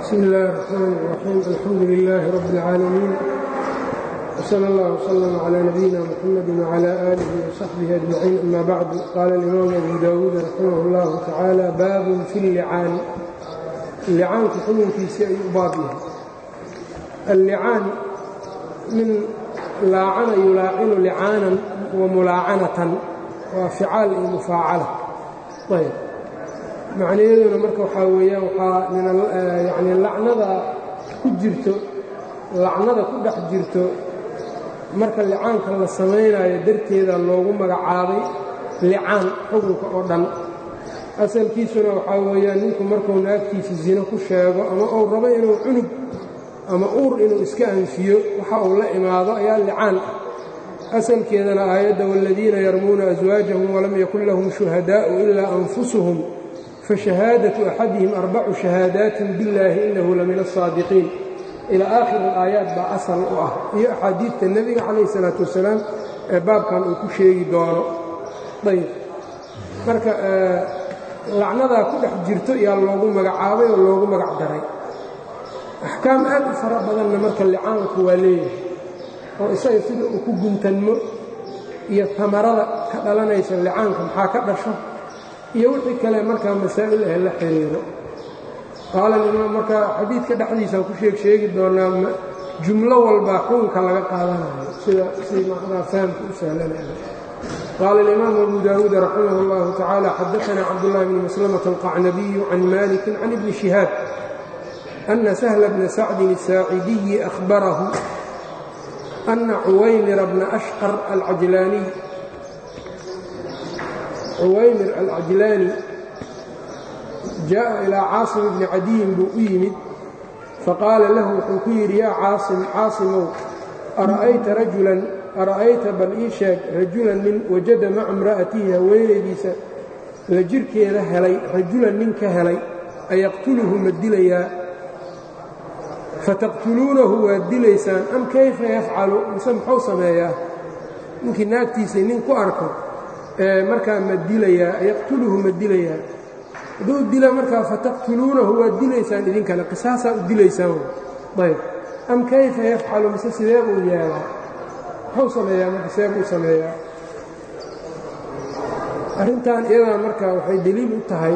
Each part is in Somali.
bsmi اllahi الرxmn الرaxيim alxamdu لilaahi rab اlcaalamiin wslى اllah wslm عlى nabiyina mxamadi wعlى آlihi وصaxbihi أجmaciin ama bacdu qaala اlimaamu abu dawuud raximah اllahu tacaala baabun fi اllicaani licaanku xukunkiisii ayuu u baab yahay allicaan min laacana yulaacinu licaanan wa mulaacanatan waa ficaal iyo mufaacala ayb macnayaduna marka waxaa weeyaan waxaa yani lacnada ku jirto lacnada ku dhex jirto marka licaanka la samaynayo darteeda loogu magacaabay licaan xukunka oo dhan asalkiisuna waxaa weeyaan ninku markuu naagtiisa zino ku sheego ama uu rabo inuu cunug ama uur inuu iska anfiyo waxa uu la imaado ayaa licaan ah asalkeedana aayadda waaladiina yarmuuna aswaajahum walam yakun lahum shuhadaa'u ilaa anfusuhum fashahaadatu axadihim arbacu shahaadaatin billaahi innahu la min asaadiqiin ilaa aakhir alaayaat baa asal u ah iyo axaadiidta nebiga calayh isalaatu wasalaam ee baabkan uu ku sheegi doono ayb marka lacnadaa ku dhex jirto yaa loogu magacaabay oo loogu magac daray axkaam aad u fara badanna marka licaanku waa leeyahay oo isaga sida uu ku guntanmo iyo tamarada ka dhalanaysa licaanka maxaa ka dhasho iyo wixii kale markaa masaa'il ah la xiriiro qaala limaam markaa xadiidka dhexdiisaan ku sheeg sheegi doonaa jumlo walbaa xukunka laga qaadanayo sida si macnaa fahamka u sahlanaya qaala alimaamu abu daawuud raximah اllahu tacaala xadaanaa cabdullahi bni maslamata alqacnabiyu can maliki can ibni shihaab ana sahla bna sacdin الsaacidiyi ahbarahu ana cuwaymira bna ashqar alcajlaaniy cuwaymir alcajlaani jaaءa ilaa caasim bni cadiyin buu u yimid faqaala lahu wuxuu ku yidhi yaa caasim caasimow ara'ayta rajulan ara'ayta bal ii sheeg rajulan nin wajada maca imra'atihi haweenaydiisa la jirhkeeda helay rajulan nin ka helay ayaqtuluhu ma dilayaa fataqtuluunahu waad dilaysaan am kayfa yafcalu mise muxuu sameeyaa ninkii naagtiisii nin ku arko markaa ma dilayaa yaqtuluhu ma dilayaa hadduu dila markaa fataqtuluunahu waad dilaysaan idinkale qisaasaa u dilaysaan ayb am kayfa yafcalu mise sidee buu yeelaa muxuu sameeyaa marka see buu sameeyaa arrintan iyadaa marka waxay deliil u tahay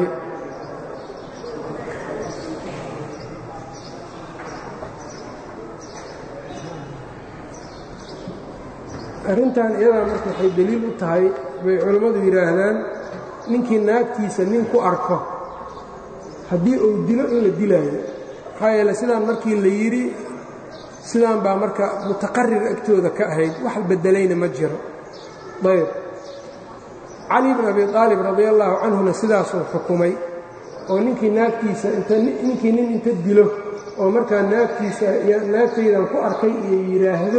arrintan iyadaa marka waxay deliil u tahay bay culammadu yidhaahdaan ninkii naagtiisa nin ku arko haddii uu dilo in la dilaayo maxaa yeele sidaan markii la yidhi sidaan baa marka mutaqarir agtooda ka ahayd wax beddelayna ma jiro ayb cali bn abi aalib radi allaahu canhuna sidaasuu xukumay oo ninkii naagtiisa ninkii nin inta dilo oo markaa naagtiisa naagtaydan ku arkay iyo yidhaahdo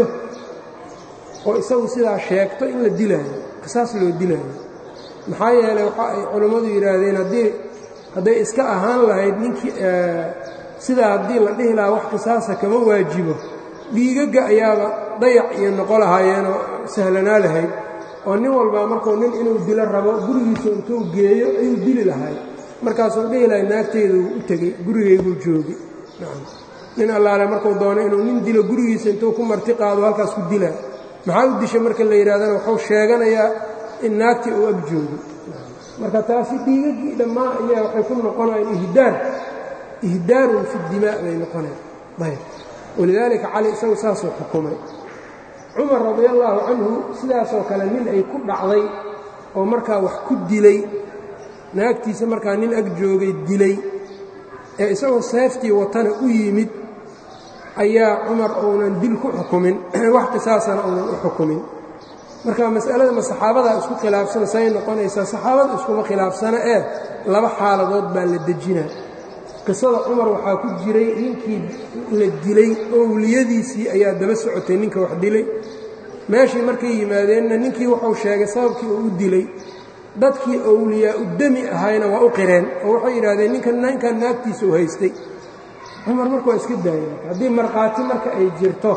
oo isagu sidaa sheegto in la dilaayo qisaas loo dilaayo maxaa yeelay waxa ay culammadu yidhaahdeen haddii hadday iska ahaan lahayd ninkii sidaa haddii la dhihi lahaa wax qisaasa kama waajibo dhiigagga ayaaba dayac iyo noqo lahaayeenoo sahlanaa lahayd oo nin walbaa markuu nin inuu dilo rabo gurigiisa intuu geeyo ayuu dili lahay markaasuu dhihi lahay naagteeduu u tegey gurigayguu joogi nin allaale markuu doono inuu nin dilo gurigiisa intuu ku marti qaado halkaas ku dilaa maxaa u disha marka la yidhahdana wuxuu sheeganayaa in naagtii uu ag joogo marka taasi dhiigaggii dhammaan ayaa waxay ku noqonayaan ihdaar ihdaarun fi dimaa bay noqonayan ayb walidaalika cali isagu saasuu xukumay cumar radi allaahu canhu sidaasoo kale nin ay ku dhacday oo markaa wax ku dilay naagtiisa markaa nin ag joogay dilay ee isagoo seeftii watana u yimid ayaa cumar uunan dil ku xukumin wax qisaasana uunan u xukumin marka mas'alada ma saxaabadaa isku khilaafsan say noqonaysaa saxaabada iskuma khilaafsana ee laba xaaladood baa la dejinaa qisada cumar waxaa ku jiray ninkii la dilay owliyadiisii ayaa daba socotay ninka wax dilay meeshii markay yimaadeenna ninkii wuxuu sheegay sababkii uu u dilay dadkii owliyaa u demi ahayna waa u qireen oo waxay yidhahdeen ninkan ninkan naagtiisa u haystay cumar marka waa iska daaya haddii markhaati marka ay jirto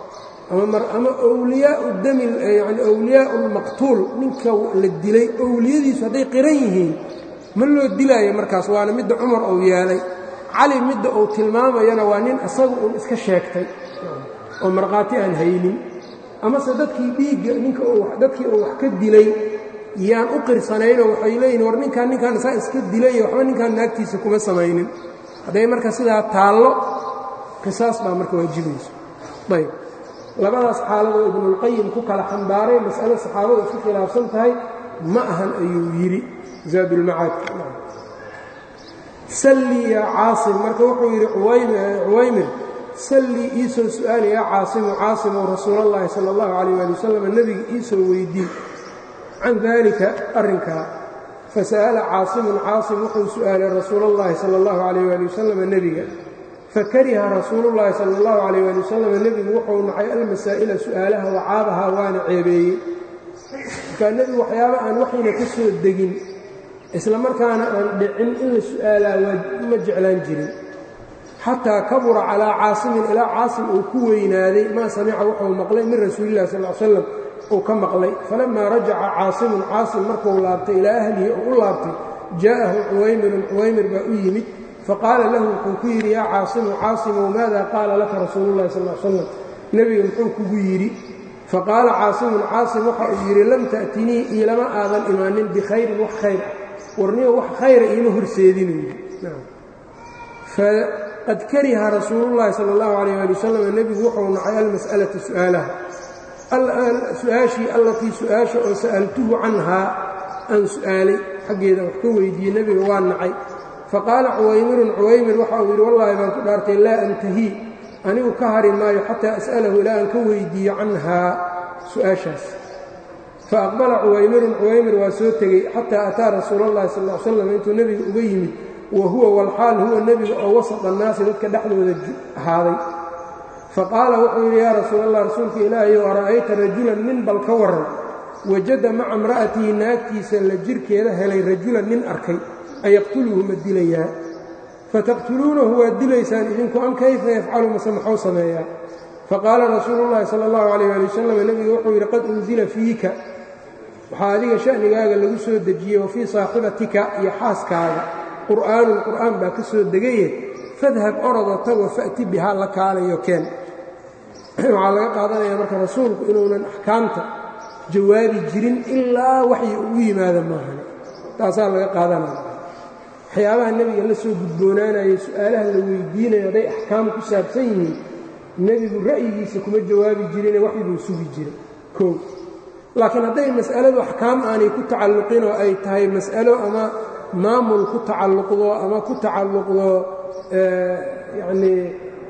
ama wliyaau dami yani awliyaau lmaqtuul ninka la dilay owliyadiisu hadday qiran yihiin ma loo dilaayo markaas waana midda cumar uu yeelay cali midda uu tilmaamayana waa nin isagu uun iska sheegtay oo markhaati aan haynin amase dadkii dhiigga ninka dadkii uu wax ka dilay yaan u qirsanaynoo waxay leeyihin war ninkaan ninkaan isaa iska dilay iyo waxba ninkaan naagtiisa kuma samaynin hadday marka sidaa taallo qisaas baa marka waajibayso ayb labadaas xaaladoo ibnuulqayim ku kala xambaaray mas'alo saxaabadu isku khilaafsan tahay ma ahan ayuu yidhi zaadulmacaadka sallii yaa caasim marka wuxuu yidhi cuwaymir sallii iisoo su'aali yaa caasimu caasimow rasuulallaahi sala allahu calayh waali wasalam nebiga iisoo weydii can daalika arrinkaa fasa'ala caasimun caasim wuxuu su'aalay rasuulallaahi sala allahu calayh waali wasalam nebiga fakariha rasuulullaahi sala allahu calayh waali wasalam nebigu wuxuu nacay almasaa'ila su'aalaha wacaabahaa waana ceebeeyey markaa nebigu waxyaaba aan waxayna ka soo degin isla markaana aan dhicin in la su'aalaa waa ma jeclaan jirin xataa kabura calaa caasimin ilaa caasim uu ku weynaaday maa samica wuxuu maqlay min rasuulillahi sal l slam uu ka maqlay falammaa rajaca caasimun caasim markuu laabtay ilaa ahlihi oo u laabtay jaa'ahu cuwaymirun cuwaymir baa u yimid faqaala lahu wuxuu ku yidhi yaa caasimu caasimow maada qaala laka rasuulullahi sal l slam nebiga muxuu kugu yidhi faqaala caasimun caasim waxa uu yidhi lam ta'tinii iilama aadan imaanin bikhayrin wax khayr ah warniyo wax khayra iima horseedinayyo faqad kariha rasuulullaahi sala allahu calayh ali wasalam nebigu wuxuu nacay almas'alata su'aalaha su-aashii allatii su-aasha oo sa'altuhu canhaa aan su'aalay xaggeeda wax ka weydiiyey nebiga waa nacay faqaala cuwaymirun cuwaymir waxa uu yidhi wallaahi baan ku dhaartay laa antahii anigu ka hari maayo xataa as'alahu ilaa aan ka weydiiyo canhaa su-aashaas faaqbala cuwaymirun cuwaymir waa soo tegey xataa ataa rasuulallahi sal l slam intuu nebiga uga yimid wa huwa walxaal huwa nebiga oo wasat annaasi dadka dhexdooda ahaaday faqaala wuxuu yidhi yaa rasuulallah rasuulka ilaahayow ara'ayta rajulan nin bal ka warran wajada maca imra'atihi naagtiisa la jirhkeeda helay rajulan nin arkay ayaqtuluhu ma dilayaa fataqtuluunahu waad dilaysaan idinku am kayfa yafcalu mase maxuu sameeyaa faqaala rasuulullahi sala allahu calayh ali wasalam nebigu wuxuu yidhi qad unsila fiika waxaa adiga sha'nigaaga lagu soo dejiyey wa fii saaxibatika iyo xaaskaaga qur'aanun qur'aan baa ka soo degaye fadhab orodo tago fa'ti bihaa la kaalayo keen waxaa laga qaadanayaa marka rasuulku inuunan axkaamta jawaabi jirin ilaa waxyi ugu yimaada maahan taasaa laga qaadanaya waxyaabaha nebiga la soo gudboonaanayo su'aalaha la weydiinayo hadday axkaam ku saabsan yihiin nebigu ra'yigiisa kuma jawaabi jirine waxbuu sugi jiray koo laakiin hadday mas'aladu axkaam aanay ku tacalluqin oo ay tahay mas'alo ama maamul ku tacalluqdo ama ku tacalluqdo yacnii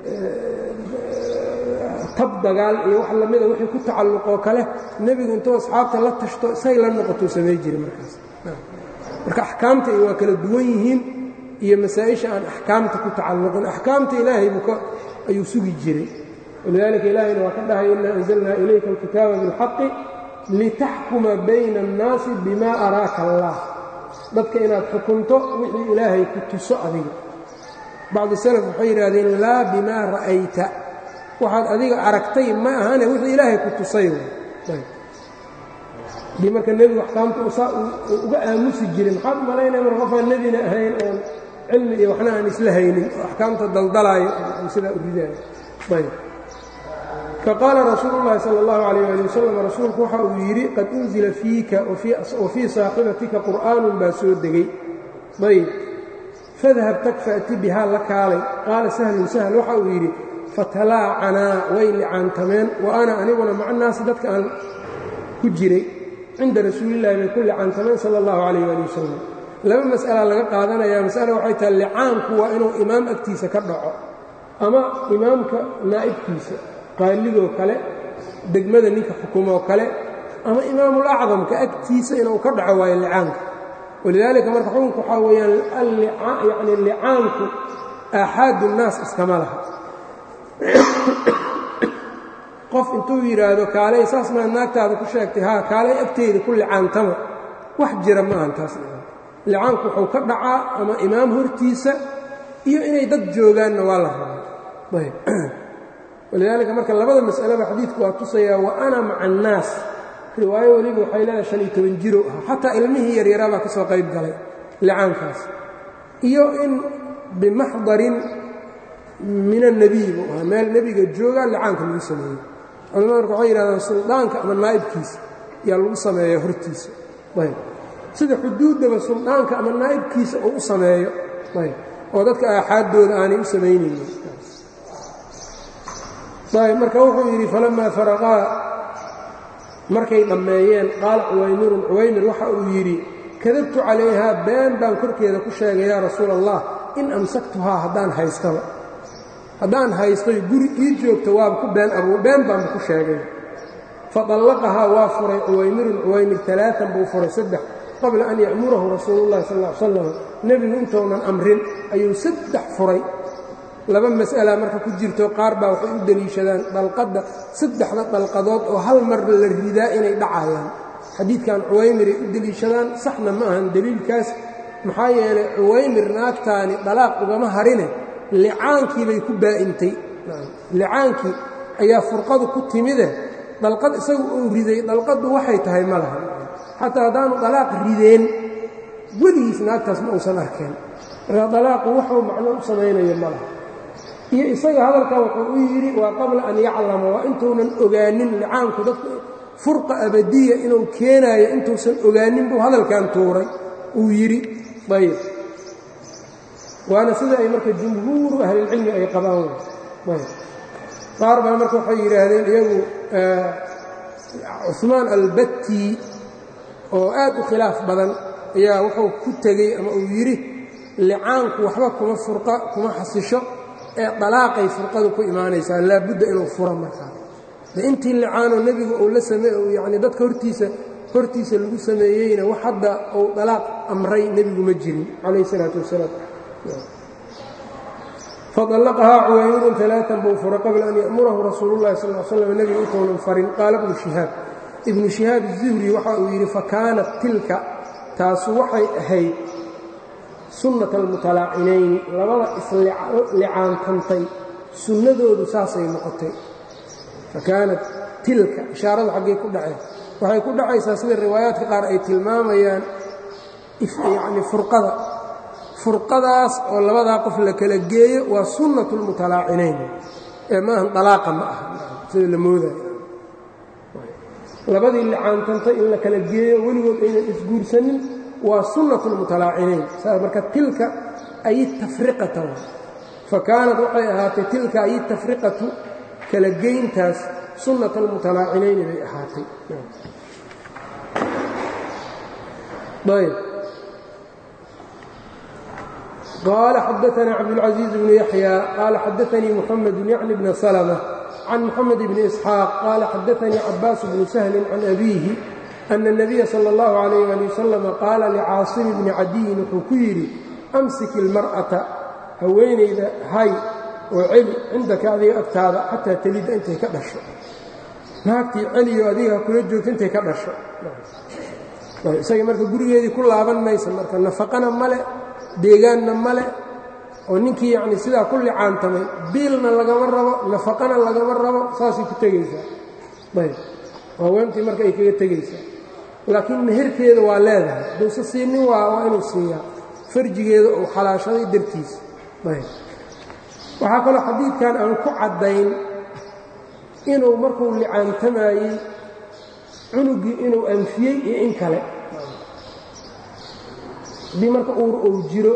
tab dagaal iyo wax lamida wixii ku tacalluqoo kale nebigu intuu asxaabta la tashto say la noqotuu samay jiray markaas marka axkaamta waa kala duwan yihiin iyo masaa-isha aan axkaamta ku tacalluqin axkaamta ilaahay buu ayuu sugi jiray walidaalika ilaahayna waa ka dhahay inaa anzalnaa ilayka alkitaaba bilxaqi litaxkuma bayna annaasi bima araaka allah dadka inaad xukunto wixii ilaahay ku tuso adiga bacdi salaf waxay yidhaahdeen laa bimaa ra'ayta waxaad adiga aragtay ma ahane wixii ilaahay ku tusay dii marka nebigu axkaamta usaa uga aamusi jiray maxaad malaynaya mar qofaan nebina ahayn oon cilmi iyo waxna aan isla haynin oo axkaamta daldalaayo oo sidaa u ridaayo ayb faqaala rasuulu llahi sala allahu calayh ali wasalam rasuulku waxa uu yidhi qad unzila fiika wa fii saaxibatika qur'aanun baa soo degay ayb fadhab tag fa'ti bihaa la kaalay qaala sahlun sahl waxa uu yidhi fatalaacanaa way licaantameen wa ana aniguna maca naasi dadka aan ku jiray cinda rasuulillahi bay ku licaantameen sala allahu calayh ali wasalam laba mas'ala laga qaadanayaa mas'ala waxay tahay licaanku waa inuu imaam agtiisa ka dhaco ama imaamka naa'ibkiisa qaaligoo kale degmada ninka xukumoo kale ama imaamulacdamka agtiisa inuu ka dhaco waayo licaanka walidaalika marka xukunka waxaa weeyaan yani licaanku aaxaadu nnaas iskama laha qof intuu yidhaahdo kaalay saas maa naagtaada ku sheegtay haa kaalay agteyda ku licaantama wax jira ma ahan taas licaanku wuxuu ka dhacaa ama imaam hortiisa iyo inay dad joogaanna waa la rabaa ayb walidaalika marka labada mas'aleba xadiidku waa tusayaa wa ana maca annaas riwaayo weliba waxay leedahay shan iyo toban jiro ah xataa ilmihii yaryaraa baa ka soo qayb galay licaankaas iyo in bimaxdarin min annebiy buu ahaa meel nebiga joogaa licaanka lagu sameeyey culamada marka waxay yidhahdaan suldaanka ama naa'ibkiisa yaa lagu sameeya hortiisa ayb sida xuduuddaba suldaanka ama naa'ibkiisa uu u sameeyo ayb oo dadka aaxaaddooda aanay u samaynaynin ayb marka wuxuu yidhi falamaa faraqaa markay dhammeeyeen qaala cuwaymirun cuwaymir waxa uu yidhi kadabtu calayhaa been baan korkeeda ku sheegay yaa rasuula allah in amsaktuhaa haddaan haystaba haddaan haystoy guri ii joogto waaba ku been abuu been baanba ku sheegay fadallaqahaa waa furay cuwaymirun cuwaymir alaaan buu furay saddex qabla an ya'murahu rasuulullahi sal l salam nebigu intounan amrin ayuu saddex furay laba mas'ala marka ku jirto qaar baa waxay u deliishadaan dalqadda saddexda dalqadood oo hal mar la ridaa inay dhacayaan xadiidkan cuwaymiray u deliishadaan saxna ma ahan deliilkaas maxaa yeelay cuwaymir naagtaani dalaaq ugama harine licaankiibay ku baa'intay licaankii ayaa furqadu ku timide dalqad isagu uu riday dalqaddu waxay tahay ma laha xataa haddaanu dalaaq rideen weligiis naagtaas ma uusan arkeen marka dalaaqu waxuu macno u samaynayo ma laha iyo isaga hadalkan wuxuu u yidhi waa qabla an yaclama waa intuunan ogaanin licaanku dadku furqa abadiya inuu keenaayo intuusan ogaanin buu hadalkan tuuray uu yidhi ayb waana sida ay marka jumhuuru ahlilcilmi ay qabaan ayb qaar baa marka waxay yidhaahdeen iyagu cuثmaan albatti oo aad u khilaaf badan ayaa wuxuu ku tegey ama uu yidhi licaanku waxba kuma furqa kuma xasisho ee dalaaqay furqadu ku imaanaysaa laabudda inuu furo markaa intii licaanoo nebigu uu la same yani dadka hortiisa hortiisa lagu sameeyeyna wax hadda uu dalaaq amray nebigu ma jirin calayh isalaatu wasalaam fadallaqahaa cuwaymurun alaaan buu furay qabla an ya'murahu rasuulu llahi sal l slam nebigu intounan farin qaala bnu shihaab ibnu shihaab zuhri waxa uu yidhi fakaanat tilka taasu waxay ahayd sunnat almutalaacinayni labada islicaantantay sunnadoodu saasay noqotay fakaanat tilka ishaaradu xaggay ku dhaceen waxay ku dhacaysaa sida riwaayaadka qaar ay tilmaamayaan yacni furqada furqadaas oo labadaa qof la kala geeyo waa sunnatu lmutalaacinayn ee maahan dalaaqa ma aha sida la moodayo labadii licaantantay in la kala geeyo weligood aynan isguursanin waa sunnatu lmutalaacinayn saas marka tilka ay tafriqata fa kaanat waxay ahaatay tilka ay tafriqatu kala geyntaas sunnat almutalaacinayni bay ahaatay ayb qaala xadaana cabdاlcaزiiz bnu yaxya qaala xadaanii muxamedu yacni bna salmة can muxamed bni isxaaq qaala xadaanii cabaas bnu sahlin can abiihi ana الnabiya salى اllahu عalayh ali wasalam qaala licaasimi bni cadiyin wuxuu ku yidhi amsiki اlmar'ata haweenayda hay oo celi cindaka adiga agtaada xataa telida intay ka dhasho naagtii celiyo adiga kula joogto intay ka dhasho isaga marka gurigeedii ku laaban maysa marka nafaqana male deegaanna male oo ninkii yacni sidaa ku licaantamay biilna lagama rabo nafaqana lagama rabo saasay ku tegaysaa ayb haweentii marka ay kaga tegaysaa laakiin meherkeeda waa leedahay haduusa siinin waa waa inuu siiyaa farjigeeda uu xalaashaday dartiisa ayb waxaa kaloo xadiidkan aan ku caddayn inuu markuu licaantamayey cunugii inuu anfiyey iyo in kale haddii marka uur uu jiro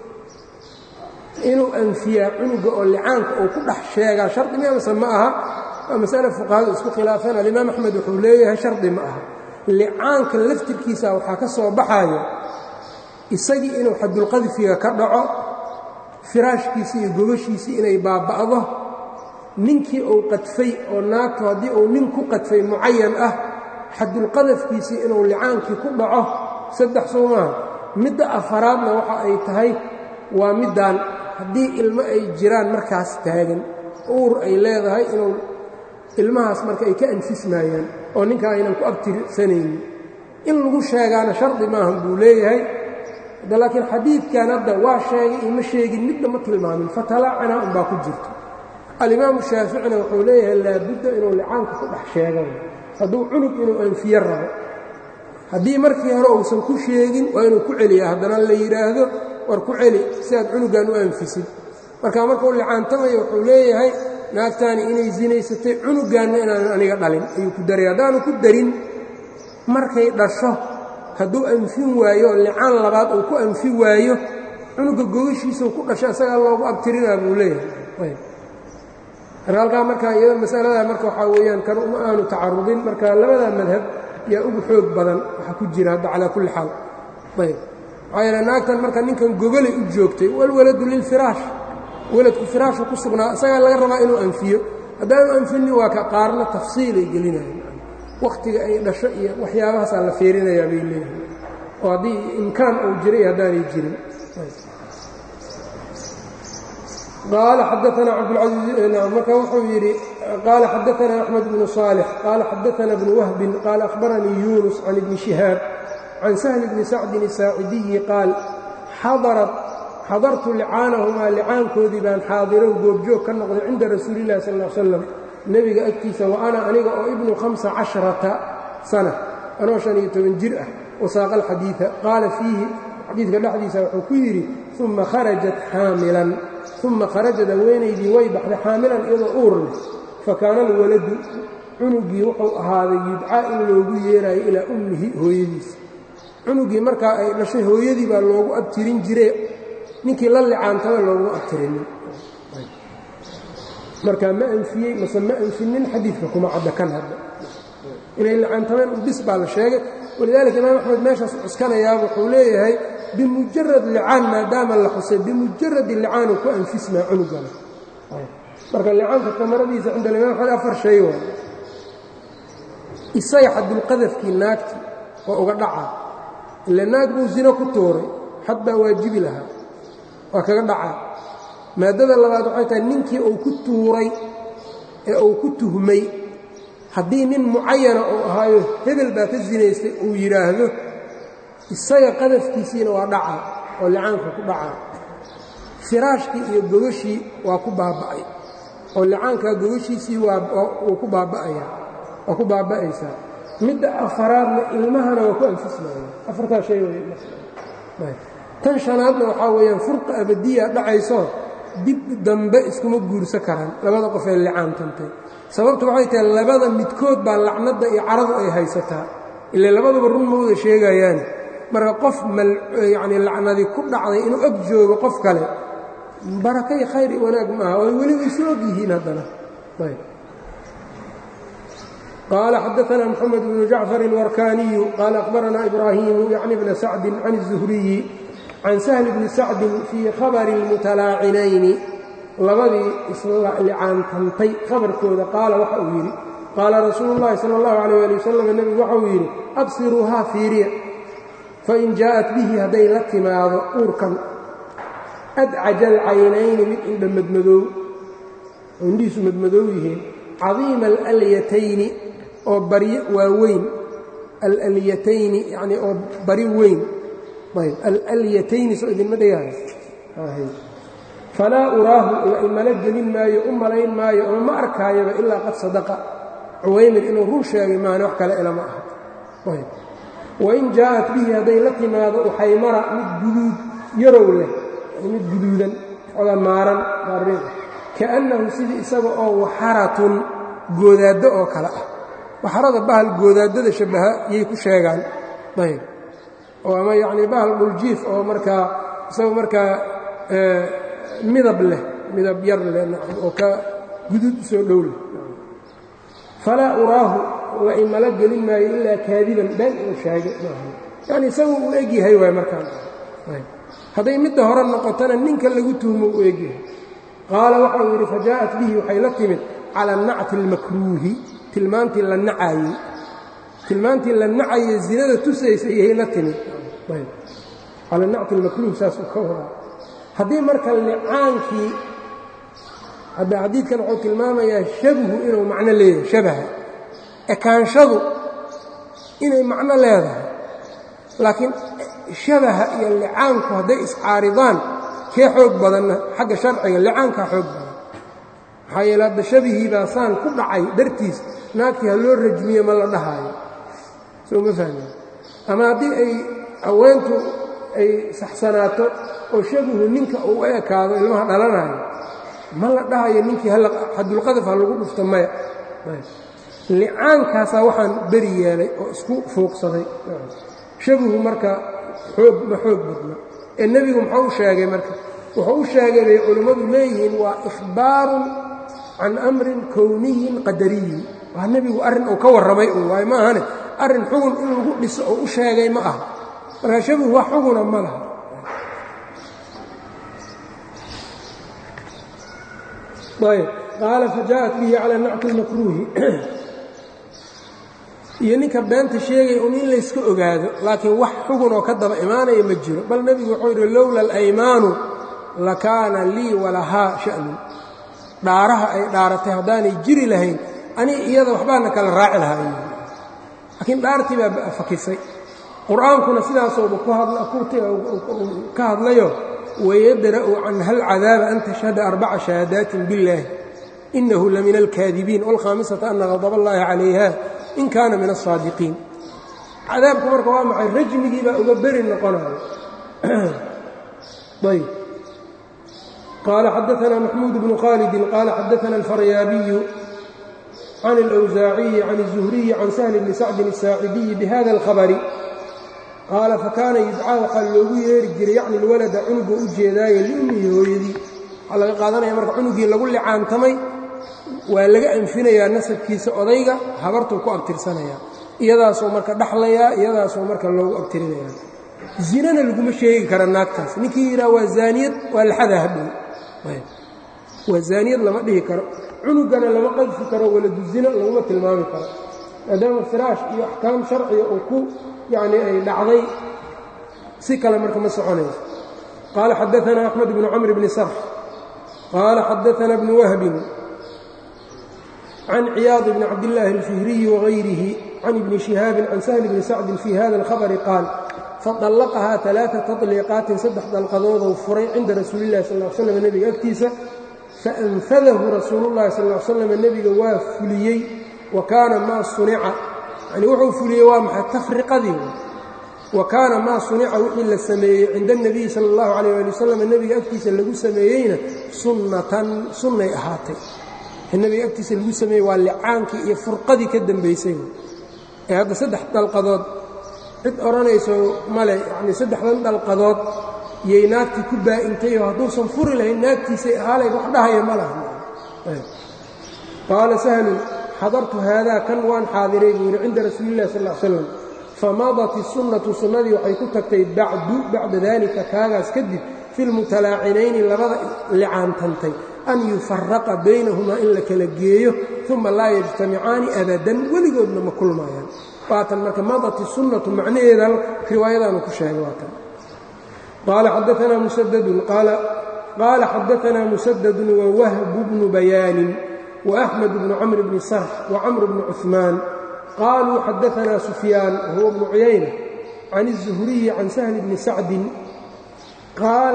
inuu anfiyaa cunuga oo licaanka uu ku dhex sheegaa shardi mi amase ma aha waa masale fuqahadu isku khilaafeen alimaam axmed wuxuu leeyahay shardi ma aha licaanka laftirkiisa waxaa ka soo baxayo isagii inuu xadulqadfiga ka dhaco firaashkiisii iyo gogashiisii inay baaba'do ninkii uu qadfay oo naagtu haddii uu nin ku qadfay mucayan ah xadulqadafkiisii inuu licaankii ku dhaco saddex soo maaha midda afaraadna waxa ay tahay waa middaan haddii ilmo ay jiraan markaas taagan uur ay leedahay inuu ilmahaas marka ay ka anfismaayaan oo ninka aynan ku abtirsanaynin in lagu sheegaana shardi maahan buu leeyahay da laakiin xadiidkan hadda waa sheegay ima sheegin midna ma tilmaamin fatalaacana unbaa ku jirto alimaamu shaaficina wuxuu leeyahay laabudda inuu licaanka ku dhex sheegan hadduu cunug inuu anfiye rabo haddii markii hore uusan ku sheegin waa inuu ku celiyaa haddana la yidhaahdo war ku celi si aad cunugan u anfisid marka markuu licaantamayo wuxuu leeyahay naagtaani inay zinaysatay cunugaanna inaanan aniga dhalin ayuu ku daray haddaanu ku darin markay dhasho hadduu anfin waayo oo licaan labaad uu ku anfi waayo cunuga gogashiisau ku dhasho isagaa loogu abtirinaa buu leeyahay marka halkaa markaa iyada masaladaa marka waxaa weeyaan kan uma aanu tacarudin marka labadaa madhab yaa ugu xoog badan waxaa ku jira hadda calaa kulli xaal ayb maxaa yeele naagtan marka ninkan gogolay u joogtay walwaladu lilfiraash weladku firaasha ku sugnaa isagaa laga rabaa inuu anfiyo haddaanu anfinin waa ka qaarna tafsiilay gelinayan wakhtiga ay dhasho iyo waxyaabahaasaa la fiirinayaa bay leeyihin oo haddii imkaan uu jiray haddaanay jirin qaala xadaana cabdulcaiiz marka wuxuu yidhi qaala xadaana axmed bnu صaalix qaala xadaana bnu wahbin qaala akhbaranii yunus can ibni shihaab can sahli bni sacdin الsaacidiyi qaal xadarat xadartu licaanahumaa licaankoodii baan xaadirow goobjoog ka noqday cinda rasuuli illahi sal l slam nebiga agtiisa wa ana aniga oo ibnu hamsa casharata sana anoo shan iyo toban jir ah wasaaqa alxadiida qaala fiihi xadiidka dhexdiisa wuxuu ku yidhi uma kharajat xaamilan uma kharajad haweenaydii way baxday xaamilan iyadoo uur leh fakaana alwaladu cunugii wuxuu ahaaday yudcaa in loogu yeeraayo ilaa ummihi hooyadiisa cunugii markaa ay dhashay hooyadii baa loogu abtirin jire ninkii la licaantaba looguma abtirinin marka ma anfiyey mase ma anfinin xadiidka kuma cadda kan hadda inay licaantameen u bis baa la sheegay walidaalika imaam axmed meeshaas cuskanayaa wuxuu leeyahay bimujarad licaan maadaama la xusay bimujaradi licaanu ku anfismaa cunugana marka licaanka tamaradiisa cinda alimaam axmed afar shay waay isaga xadulqadafkii naagti oo uga dhaca ila naag buu zino ku tuuray xad baa waajibi lahaa waa kaga dhacaa maaddada labaad waxay tahay ninkii uu ku tuuray ee uu ku tuhmay haddii nin mucayana uu ahaayo hebel baa ka sinaystay uu yidhaahdo isaga qadafkiisiina waa dhacaa oo licaanka ku dhacaa firaashkii iyo gogashii waa ku baaba'ay oo licaankaa gogashiisii wuu ku baaba'aya waa ku baaba'aysaa midda afaraadna ilmahana waa ku anfismaya afartaa shay wey tan shanaadna waxaa weeyaan furqa abadiya dhacayso dib dambe iskuma guursan karaan labada qof ee licaantantay sababtu waxay tahay labada midkood baa lacnadda iyo caradu ay haysataa ile labaduba run ma wada sheegayaan marka qof yacni lacnadii ku dhacday inuu ag joogo qof kale barakay khayr iyo wanaag maaha way weliba isu og yihiin haddana قال xدثنا محمد بن جعفر الوركاني قال أخبرنا إبراهيم يعني بن سعد عن الزهري عن سهل بن سعد في خبر المتلاaعنayn labadii islicaantantay khabarkooda qaala waxa uu yidhi qaala rasuulu الlahi salى الlaه عليه لي وsلم nebigu waxauu yidhi absiruuhaa fiiriya fain jaaءat bihi hadday la timaado uurkan adcaja alcaynayni mid indha madmadoow oo indhihiisu madmadoow yihiin cadiima alalyatayni oo baryo waaweyn alalyatayni yacnii oo bari weyn ayb alalyatayni soo idinma dhegaayo falaa uraahu la imala gelin maayo u malayn maayo ama ma arkaayaba ilaa qad sadaqa cuwaymir inuu run sheegay maana wax kale ilama aha ayb wain jaa'at bihi hadday la timaado uxaymara mid guduud yarow leh mid guduudan oga maaran maariin kaannahu sidii isaga oo waxaratun goodaaddo oo kale ah waxarada bahal goodaadada shabbaha yay ku sheegaan ayb oo ama yacnii bahal dhuljiif oo markaa isaga markaa midab leh midab yar leh oo ka guduud u soo dhow leh falaa uraahu la imala gelin maayo ilaa kaadiban been inuu sheegay yacni isagu uu egyahay waay markaan hadday midda hore noqotona ninka lagu tuhmo uu egyahay qaala waxau yidhi fajaa'at bihi waxay la timid cala nacti almakruuhi tilmaantii la nacaayey tilmaantii la nacaye zinada tusaysa iyay la timid cala nacti almakruuh saasuu ka wadaa haddii marka licaankii hadda xadiidkan wuxuu tilmaamayaa shabhu inuu macno leeyahay shabaha ekaanshadu inay macno leedahay laakiin shabaha iyo licaanku hadday iscaaridaan kee xoog badanna xagga sharciga licaankaa xoog badan maxaa yeele hadda shabihii baa saan ku dhacay dartiis naagtii ha loo rajmiyo ma la dhahaayo soo ma fahmeen ama haddii ay haweentu ay saxsanaato oo shabihu ninka uu ekaado ilmaha dhalanayo ma la dhahayo ninkii xadulqadaf ha lagu dhufto maya licaankaasaa waxaan beri yeelay oo isku fuuqsaday shabihu marka xoog ma xoog badna ee nebigu muxuu u sheegay marka wuxuu u sheegay bay culimmadu leeyihiin waa ikhbaarun can amrin kowniyin qadariyin waa nebigu arrin uu ka warramay un waayo ma ahane arrin xugun in lagu dhiso oo u sheegay ma aha marka shabihu wax xuguna ma laha ayb qaala fajaءat bihi calى nacti اlmakruuhi iyo ninka beenta sheegaya un in layska ogaado laakiin wax xugun oo ka daba imaanaya ma jiro bal nebigu wuxuu yidhi lowla alaymaanu lakaana lii walahaa sha'nun dhaaraha ay dhaaratay haddaanay jiri lahayn ani iyada waxbaana kala raaci lahaa laakiin dhaartii baa fakisay qur'aankuna sidaasooba ka hadlayo wayadra'u canha alcadaaba an tashhada arbaca shahaadaatin biاllaahi inahu lamina alkaadibiin wاlkhaamisata ana qadaba اllahi calayha in kaana min aلsaadiqiin cadaabku marka waa maxay rajmigii baa uga beri noqonayo ayb qaala xadaثna maxmuud bnu khaalidin qaala xadaثna alfaryaabiyu can اlأwsaaciyi can الzuhriyi can sahli bni sacdin الsaacidiyi bihada اlhabri qaala fakaana yudcaa waxaa loogu yeeri jiray yacni lwalada cunuga u jeedaaye liummihi hooyadii waxaa laga qaadanaya marka cunugii lagu licaantamay waa laga anfinayaa nasabkiisa odayga habartuu ku abtirsanayaa iyadaasoo marka dhaxlayaa iyadaasoo marka loogu abtirinayaa zinana laguma sheegi kara naagtaas ninkii yidhaha waa zaaniyad waa laxadaa hadhow waa zaaniyad lama dhihi karo cunugana lama qadfi karo waladu zina laguma tilmaami karo maadaama firaash iyo axkaam sharciga uu ku yacni ay dhacday si kale marka ma soconayso qaala xadaثana axmed bnu camr bni sarx qaala xadaثana bnu wahbin can ciyaad bni cabdillaahi alfihriyi wagayrihi can ibni shihaabin can sahli bni sacdin fii hada alkhabari qaal faطallaqahaa ثalaaثa taطliiqaatin saddex dalqadoodou furay cinda rasuuli اllahi sal ll slam nebiga agtiisa faanfadahu rasuulu llahi sal l slam nebiga waa fuliyey wa kaana maa sunica yani wuxuu fuliyey waa maxay tafriqadii wa kaana maa sunica wixii la sameeyey cinda اnebiyi sala اllahu calayh ali wasalam nebiga agtiisa lagu sameeyeyna sunnatan sunnay ahaatay nebiga agtiisa lagu sameeyey waa licaankii iyo furqadii ka dambaysay ee hadda saddex dalqadood cid odhanayso male yacnii saddexdan dalqadood yay naagtii ku baa'intayoo hadduusan furi lahayn naagtiisay ahaalayd wax dhahaya ma laha qaala sahlun xadartu haadaa kan waan xaadiray buu yidhi cinda rasuuli illahi sal l slam famadat isunnatu sunnadii waxay ku tagtay bacdu bacda daalika kaagaas kadib fi lmutalaacinayni labada licaantantay an yufaraqa baynahumaa in la kala geeyo uma laa yajtamicaani abadan weligoodna ma kulmaayaan waatan marka madat isunnatu macnaheeda riwaayadaanu ku sheegay waatan qaala xadaanaa musadadun qaala xadaanaa musadadun wawahbu bnu bayaanin وأحمد بن cمر بن sرح وcمر بن cثمان qالوا xadثna سفyاan وهو بن عyayنة عن الزهري عن سهل بن سعد qاala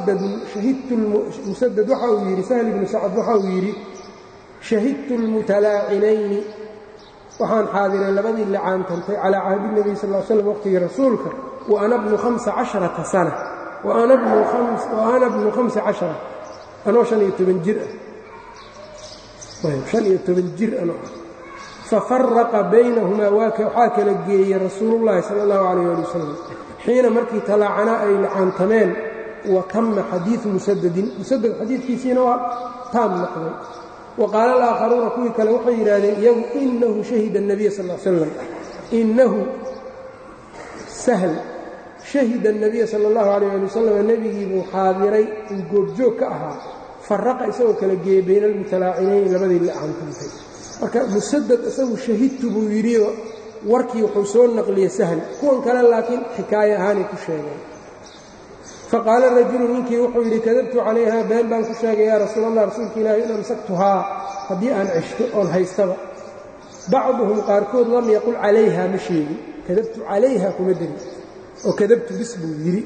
mسdd waxa uu yidhi سهل بن سacد waxa uu yidhi شhahidت الmuتalaacinayni waxaan xaadiray labadii licaantantay calىa cahdi النبي sal اه sلم wqtigii rasuulka وأna بnu خaمسa caشhaرaةa سنة وأna بnu خaمسa caشhaرة anoo شhan iyo toban jir ah han iyo toban jir ano fafaraqa baynahumaa waxaa kala geeyey rasuulullaahi sala allahu calayh ali wasalam xiina markii talaacanaa ay licaantameen wa tamma xadiidu musadadin musadad xadiidkiisiina waa taam noqday wa qaala alaakharuuna kuwii kale waxay yidhaahdeen iyagu inahu shahida الnabiya sal l slam inahu sahl shahida الnabiya sala اllahu calayh ali wasalam nebigii buu xaadiray uu goobjoog ka ahaa faraqa isagoo kala geeyey bayna almutalaacinayni labadii licaantantay marka musadad isagu shahidtu buu yidhi warkii wuxuu soo naqliyey sahl kuwan kale laakiin xikaaye ahaanay ku sheegeen faqaala rajulu ninkii wuxuu yidhi kadabtu calayha been baan ku sheegay yaa rasuul allah rasuulka ilaahi in amsaktuhaa haddii aan ceshto oon haystaba bacduhum qaarkood lam yaqul calayha ma sheegin kadabtu calayha kuma deri oo kadabtu bis buu yidhi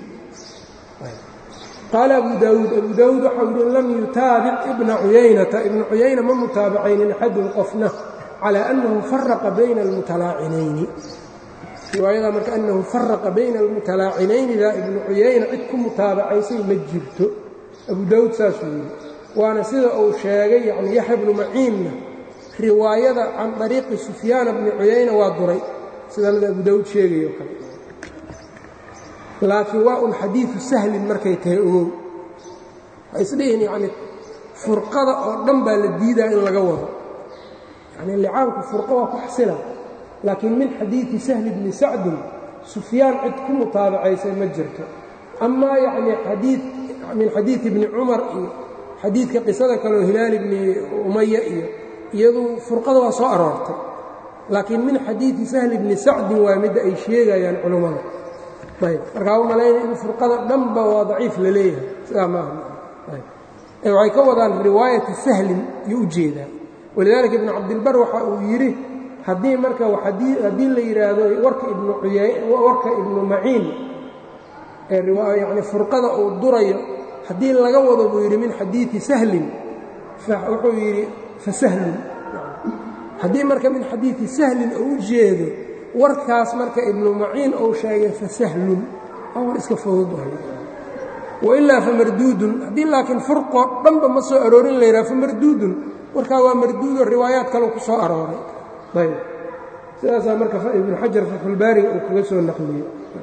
qaala abu daawuud abu daawuud waxau yidhi lam yutaabic ibna cuyaynata ibna cuyayna ma mutaabacaynin axadun qofna calaa annahu faraqa bayna almutalaacinayni riwaayada marka annahu faraqa bayna almutalaacinaynidaa ibnu cuyayna cid ku mutaabacaysay ma jirto abu daawuud saasuu yidhi waana sida uu sheegay yacni yaxya bnu maciinna riwaayada can طariiqi sufyaana bni cuyayna waa duray sidanada abu daawuud sheegayo kale laakiin waa un xadiidu sahlin markay tahay ogow waxay isdhihiin yacni furqada oo dhan baa la diidaa in laga wado yacni licaanku furqo waa ku xasila laakiin min xadiidi sahli bni sacdin sufyaan cid ku mutaabacaysay ma jirto amaa yacni xadii min xadiidi bni cumar iyo xadiidka qisada kaleoo hilaal bni umaya iyo iyadu furqada waa soo aroortay laakiin min xadiidi sahli bni sacdin waa midda ay sheegayaan culummada ayb markaa u malaynaya in furqada dhanba waa daciif la leeyahay sidaa maaha waxay ka wadaan riwaayati sahlin iyo u jeedaa walidaalika ibnu cabdilbar waxa uu yidhi haddii marka haddii la yidhaahdo warka ibnu warka ibnu maciin ee yani furqada uu durayo haddii laga wado buu yidhi min xadiidi sahlin wuxuu yidhi fasahlun haddii marka min xadiidi sahlin uu u jeedo warkaas marka ibnu maciin uu sheegay fasahlun waa war iska fudud wailaa famarduudun haddii laakiin furqoo dhanba ma soo aroorin la yidhaha famarduudun warkaa waa marduudo riwaayaad kale ku soo arooray ayb sidaasaa marka ibnu xajar fatxulbaariga uu kaga soo naqliyey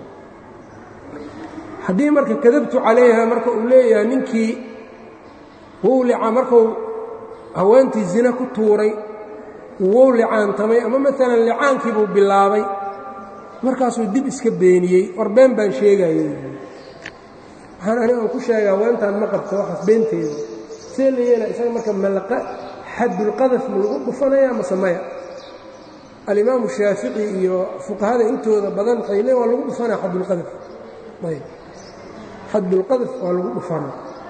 haddii marka kadabtu calayha marka uu leeyahay ninkii wowlica markuu haweentii zina ku tuuray wow licaantamay ama maalan licaankiibuu bilaabay markaasuu dib iska beeniyey war been baan sheegayey waxaan aniga aan ku sheegay haweentaan ma qabto waxaas beenteeda see la yeela isaga marka malaqa xadulqadaf ma lagu dhufanaya mase maya alimaamu shaafici iyo fuqahada intooda badan waxay leen waa lagu dhufanaya xadulqadaf ayb xadulqadaf waa lagu dhufana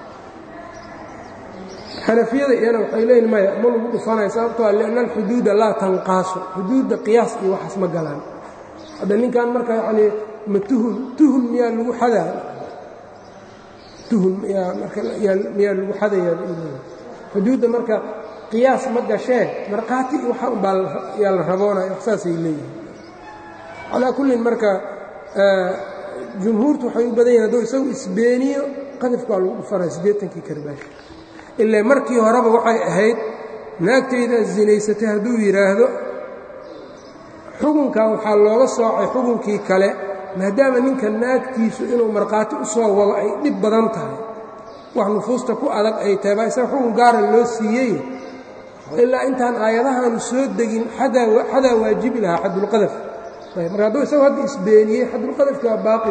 xanafiyada iyana waxay leeyihin maya ma lagu dhufanaya sababtoo lianna alxuduuda laa tanqaasu xuduudda qiyaas iyo waxaas ma galaan hadda ninkan marka yacnii ma tuhun tuhun miyaa lagu xadaa tuhun miyaa marka miyaa lagu xadayaa xuduudda marka qiyaas ma gashee markhaati iyo waxa unbaa yaa la raboonaya wax saasay leeyihin calaa kullin marka jumhuurtu waxay u badan yahin hadduu isagu isbeeniyo qadafka waa lagu dhufanaya siddeetankii karbaash ilaa markii horeba waxay ahayd naagtayda zinaysatay hadduu yidhaahdo xukunkan waxaa looga soocay xukunkii kale maadaama ninka naagtiisu inuu markhaati u soo wado ay dhib badan tahay wax nufuusta ku adag ay tahay baa isaga xukun gaara loo siiyey ilaa intaan aayadahaanu soo degin xadaa waajibi lahaa xadulqadaf marka hadduu isagu hadda isbeeniyey xadulqadafki waa baaqi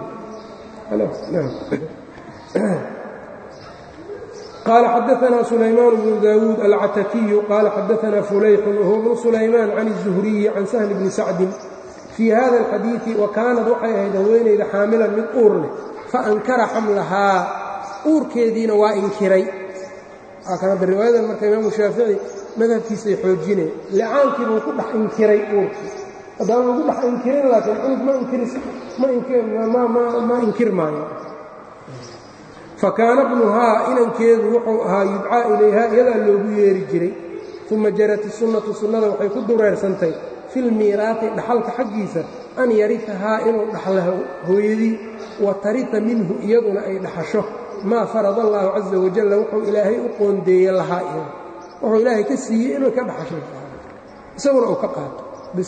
قال xدثنا سليمان بن داود العتكي قال xدثنا فليح وهو بن سليمان عن الزهري عن سهل بن سعد في hذا الxadيiث وكاanad waxay ahayd haweenayda xaamilan mid uur leh فأnkara xamlahaa uurkeediina waa inkiray ada riwaayadan marka imaamu shaafiعي madhabkiisay xoojineen licaankii buu ku dhex inkiray uurkii haddaan lagu dhex inkirin laakiin cunug ma inkir maayo fakaana bnuhaa inankeedu wuxuu ahaa yudcaa ilayha iyadaa loogu yeeri jiray uma jarat isunnatu sunnada waxay ku dureersantay filmiiraati dhaxalka xaggiisa an yarifahaa inuu dhaxla hooyadii wa tarita minhu iyaduna ay dhaxasho maa farada allaahu caza wajalla wuxuu ilaahay u qoondeeye lahaa iyada wuxuu ilaahay ka siiyey inuu ka dhaxasho isaguna uu ka qaato bis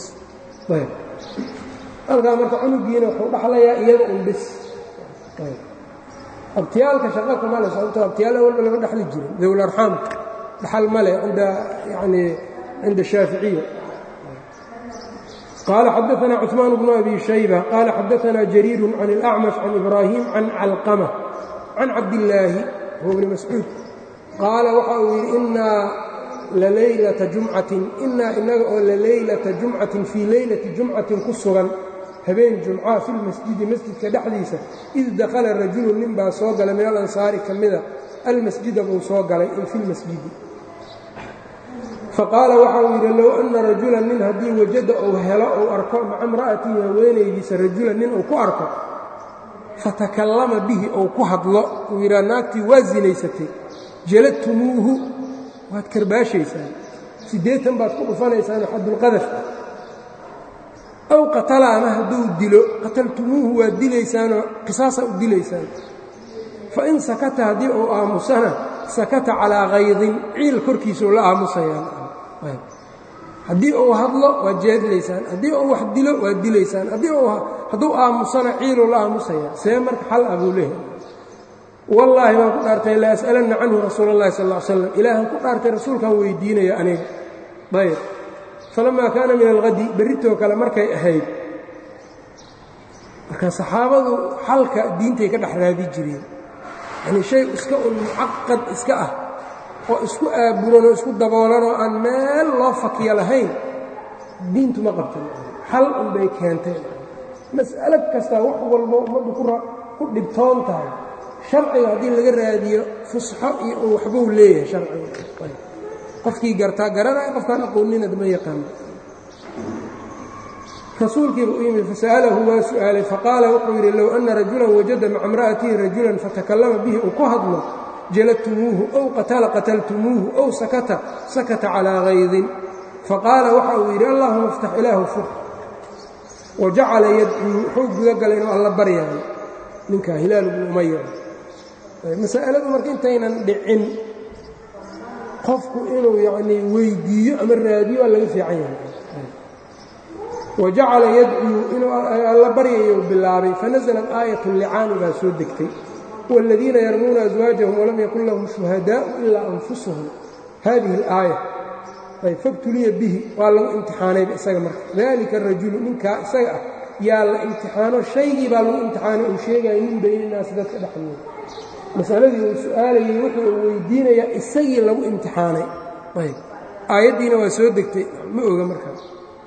halkaa marka cunugiina wuxuu dhaxlayaa iyada un bis abtiyaalka shaqa kuma le sababto abtiyaal awalba lama dhexli jirin dowlarxaamka dhaxal ma leh cinda yani cinda shaaficiya qaala xadaثna cثmaan bnu abi shayba qaala xadaثna jariiru can اlأcmash can ibraahim can calqama can cabdillaahi huwa bni mascuud qaala waxa uu yidhi inaa lalaylata jumcatin inaa inaga oo lalaylata jumcatin fii leylati jumcatin ku sugan habeen jumca fi lmasjidi masjidka dhexdiisa id dakhala rajulu nin baa soo galay min alansaari ka mida almasjida buu soo galay fi lmasjidi faqaala waxa uu yidhi low anna rajulan nin haddii wajada uu helo uu arko maca imra'atihi haweenaydiisa rajulan nin uu ku arko fatakallama bihi ou ku hadlo uu yidhaha naagtii waa zinaysatay jaladtumuuhu waad karbaashaysaan siddeetan baad ku dhufanaysaan xadulqadaf aw qatala ama hadduu dilo qataltumuuhu waa dilaysaanoo qisaasaa u dilaysaan fain sakata haddii uu aamusana sakata calaa kaydin ciil korkiisau la aamusayaan haddii uu hadlo waad jeedlaysaan haddii uu wax dilo waad dilaysaan hadduu aamusana ciiluu la aamusaya see marka xal ah buu leeyahay wallaahi baan ku dhaartay la as'alanna canhu rasuula اllahi sal ll ly slam ilaahan ku dhaartay rasuulkaan weydiinaya aniga ayb falamaa kaana min alhadi berritoo kale markay ahayd marka saxaabadu xalka diintay ka dhex raadi jireen yanii shay iska un mucaqad iska ah oo isku aaburanoo isku daboolanoo aan meel loo fakiyo lahayn diintu ma qabtan xal unbay keentay mas'alo kastaa wax walbo ummaddu ku dhibtoon tahay sharciga haddii laga raadiyo fusxo iyo uu waxbuu leeyahay sharciga qofkii gartaa garanaya qofkaan aqoonnina ma yaqaano rasuulkiiba u yimid fasa'alahu waa su'aalay faqaala wuxuu yidhi low anna rajulan wajada maca imra'atihi rajulan fatakallama bihi uu ku hadlo jaladtumuuhu ow qatala qataltumuuhu ow sakata sakata calaa kaydin faqaala waxa uu yidhi allahuma iftax ilaahu fur wa jacala yadcuu wuxuu gudagalay inuu alla baryaayo ninkaa hilaal bnu umaya masa'aladu marka intaynan dhicin qofku inuu yacnii weyddiiyo ama raadiyo waa laga fiican yahay wa jacala yadcuu inuu alla baryayo bilaabay fanasalat aayatu licaani baa soo degtay wاladiina yarmuuna aswaajahum walam yakun lahum shuhadaa'u ilaa anfusuhum hadihi اlaaya ayb fabtuliya bihi waa lagu imtixaanayba isaga marka dalika arajulu ninkaa isaga ah yaa la imtixaano shaygii baa lagu imtixaanay uu sheegaya min bayninaasi dadka dhexdooda masaladii uu su'aalayey wuxuu uu weydiinayaa isagii lagu imtixaanay ayb aayaddiina waa soo degtay ma oga markaas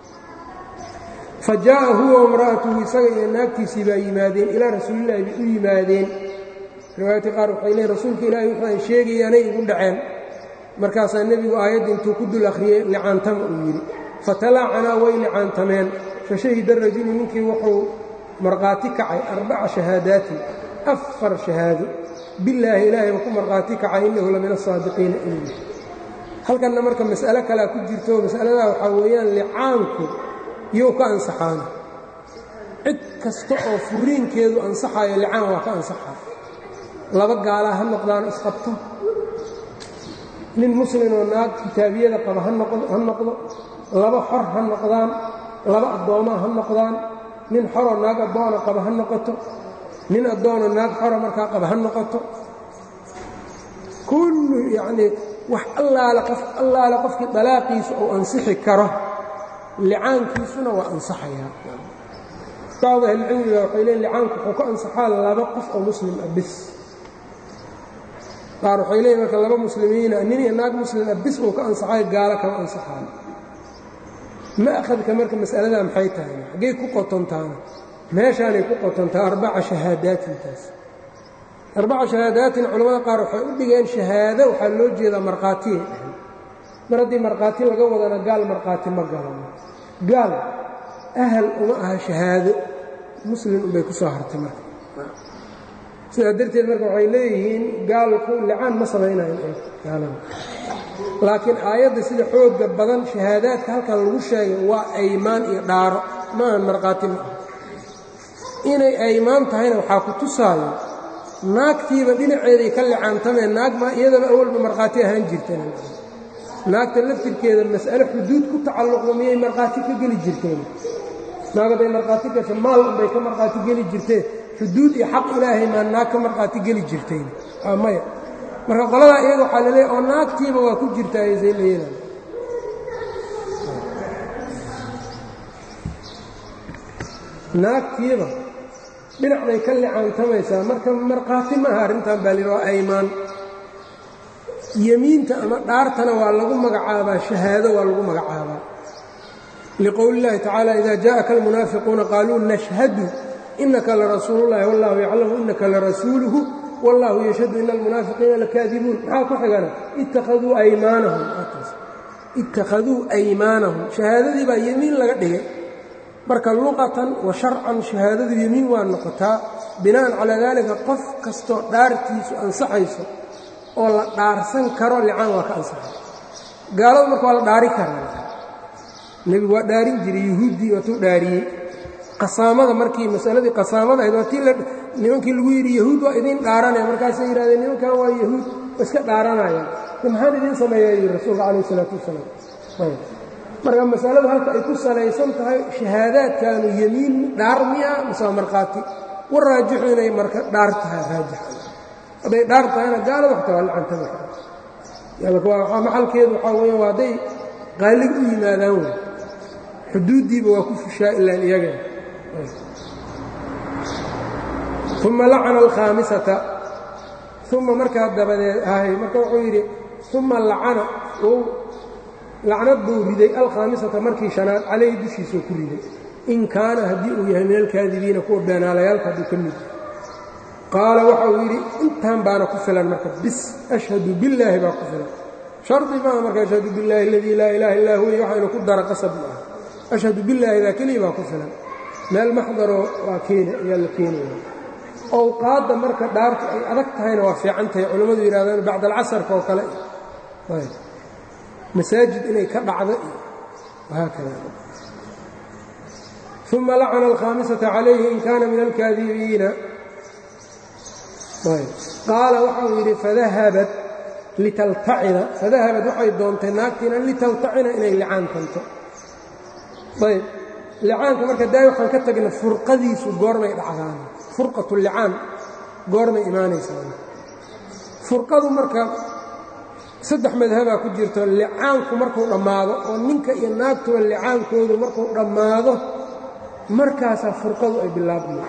fa jaa'a huwa wamra'atuhu isaga iyo naagtiisii baa yimaadeen ilaa rasuulillahi bay u yimaadeen riwaayadka qaar waxay leeyn rasuulka ilaahay wuxuu ay sheegayaanay igu dhaceen markaasaa nebigu aayadda intuu ku dul akhriyey licaantama uu yidhi fatalaacanaa way licaantameen fashahida rajulu ninkii wuxuu markhaati kacay arbaca shahaadaatin afar shahaado billaahi ilaahay ba ku markhaati kacay innahu la min asaadiqiina inuu yahay halkanna marka mas'alo kalea ku jirto mas'aladaa waxaa weeyaan licaanku yuu ka ansaxaana cid kasta oo furiinkeedu ansaxayo licaan waa ka ansaxaa laba gaalaa ha noqdaan isqabto nin muslimoo naag kitaabiyada qaba ha noqdo laba xor ha noqdaan laba addoomaa ha noqdaan nin xoroo naag addoona qaba ha noqoto nin addoonoo naag xora markaa qaba ha noqoto kullu yacnii wax allaale qof allaale qofkii dalaaqiisa uu ansixi karo licaankiisuna waa ansaxayaa bacdu ahlicilmiga waxay leeyn licaanku wuxuu ka ansaxaa laba qof oo muslim ah bis qaar waxay leeyiin marka laba muslimiina nin iyo naag muslim ah bis uu ka ansaxayo gaalo kama ansaxaayo ma akhadka marka mas'aladaa maxay tahay xaggay ku qotontaana meeshaanay ku qotontaa arbaca shahaadaatintaas arbaca shahaadaatin culamada qaar waxay u dhigeen shahaado waxaa loo jeedaa markhaatiyay dhahay mar haddii markhaati laga wadana gaal markhaati ma galano gaal ahal uma aha shahaado muslim unbay ku soo hartay marka sidaa darteed marka waxay leeyihiin gaalku licaan ma samaynayo gaalada laakiin aayadda sida xoogga badan shahaadaadka halkan lagu sheegay waa aymaan iyo dhaaro ma ahan markhaati ma ah inay aymaan tahayna waxaa ku tusaayo naagtiiba dhinaceeday ka licaantameen naag ma iyadaba awalba markhaati ahaan jirteen naagta laftirkeeda mas'ale xuduud ku tacalluqda miyay markhaati ka geli jirteen naag hadday markhaati gasho maal unbay ka markhaati geli jirteen xuduud iyo xaq ilaahay maa naag ka markhaati geli jirteen maya marka qoladaa iyada waxaa la leeyahy oo naagtiiba waa ku jirtaa say leeyadan naagtiiba dhinac bay ka licaantamaysaa marka markhaati maaha arrintan baa lihi waa aymaan yemiinta ama dhaartana waa lagu magacaabaa shahaado waa lagu magacaabaa liqowli اllahi tacaala ida jaءaka almunaafiquuna qaaluu nashhadu inaka larasuulullahi wallahu yaclamu inaka larasuuluhu wallahu yashhadu ina almunaafiqiina lakaadibuun maxaa ku xigana ittakhaduu aymaanahum ittakhaduu aymaanahum shahaadadii baa yemiin laga dhigay marka luqatan wa sharcan shahaadadu yemiin waa noqotaa bina'an calaa daalika qof kastoo dhaartiisu ansaxayso oo la dhaarsan karo licaan waa ka ansaxay gaaladu marka waa la dhaari karaa nebigu waa dhaarin jiray yahuuddii waatuu dhaariyey qasaamada markii masaladii qasaamada ahayd waa tii nimankii lagu yidhi yahuud waa idiin dhaaranaya markaasay yidhahdeen nimankan waa yahuud waa iska dhaaranayaan maxaan idiin sameeyaa yidhi rasuulka calayh isalaatu wasalaam marka masaladu halka ay ku salaysan tahay shahaadaadkaanu yemiin dhaar miya mise waa markhaati war raajixu inay marka dhaar tahay raajix hadday dhaar tahayna gaalada waxta waa lacantama maxalkeedu waxaa weya waa hadday qaalig u yimaadaan wey xuduuddiiba waa ku fushaa ilaan iyaga uma lacana alkhaamisata uma markaa dabadeed ahay marka wuxuu yidhi uma lacana uu lacnad buu riday alkhaamisata markii shanaad calayhi dushiisuu ku riday in kaana haddii uu yahay min alkaadibiina kuwa beenaalayaalka hadduu ka mid qaala waxa uu yidhi intaan baana ku filan marka bis ashhadu billaahi baa ku filan shardi maaha marka ashhadu billaahi aladii laa ilaaha illaa huwa waxa inu ku dara qasab ma aha ashhadu billaahidaa keliya baa ku filan meel maxdaroo waa keena ayaa la keenaya owqaadda marka dhaartu ay adag tahayna waa fiican tahay culammadu yidhahdaan bacda alcasarka oo kale masaajid inay ka dhacdo iyo wahaakada uma lacana alkhaamisata calayhi in kaana min alkaadibiina qaala waxau yidhi fadahabat litaltacina fadahabat waxay doontay naagtiina litaltacina inay licaan tanto ayb licaanka marka daay waxaan ka tagna furqadiisu goormay dhacdaan furqatu licaan goormay imaanaysaa furqadu marka saddex madhabaa ku jirto licaanku markuu dhammaado oo ninka iyo naagtuba licaankoodu markuu dhammaado markaasaa furqadu ay bilaabma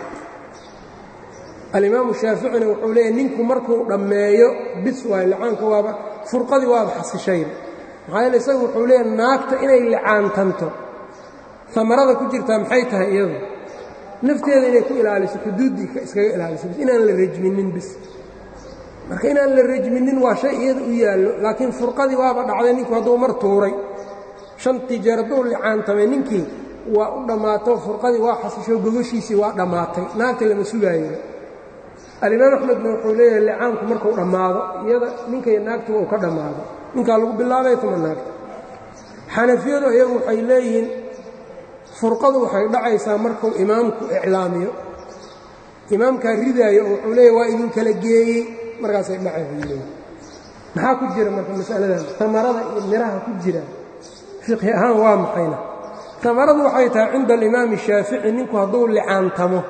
alimaamu shaaficina wuxuu leeyahy ninku markuu dhammeeyo bis waayo licaanka waaba furqadii waaba xasishayna maxaa yeele isagu wuxuu leeyahy naagta inay licaantanto amarada ku jirtaa maxay tahay iyadu nafteeda inay ku ilaaliso xuduuddii iskaga ilaaliso bis inaan la rajminin bis marka inaan la rajminin waa shay iyada u yaallo laakiin furqadii waaba dhacday ninku hadduu mar tuuray shantii jeer hadduu licaantamay ninkii waa u dhammaato furqadii waa xasisho gogoshiisii waa dhammaatay naagta lama sugaayo alimaam axmedna wuxuu leeyahay licaanku markuu dhammaado iyada ninkay naagtuba uu ka dhammaado ninkaa lagu bilaabay tuma naagta xanafiyadu iyagu waxay leeyihiin furqadu waxay dhacaysaa markuu imaamku iclaamiyo imaamkaa ridaayo oo wuxuu leeyahy waa idin kala geeyey markaasay dhacay maxaa ku jira marka masaladan tamarada iyo miraha ku jira fiqhi ahaan waa maxayna tamaradu waxay tahay cinda alimaami shaafici ninku hadduu licaantamo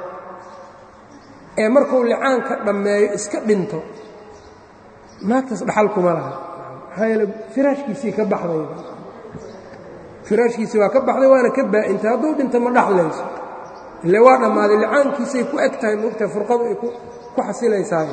ee markuu licaanka dhammeeyo iska dhinto naagtaas dhaxal kuma laha maxaa yeele firaashkiisii ka baxday firaashkiisii waa ka baxday waana ka baa'intay hadduu dhinto ma dhaxlayso ile waa dhammaaday licaankiisay ku eg tahay moogtahay furqadu ay ku xasilaysaayo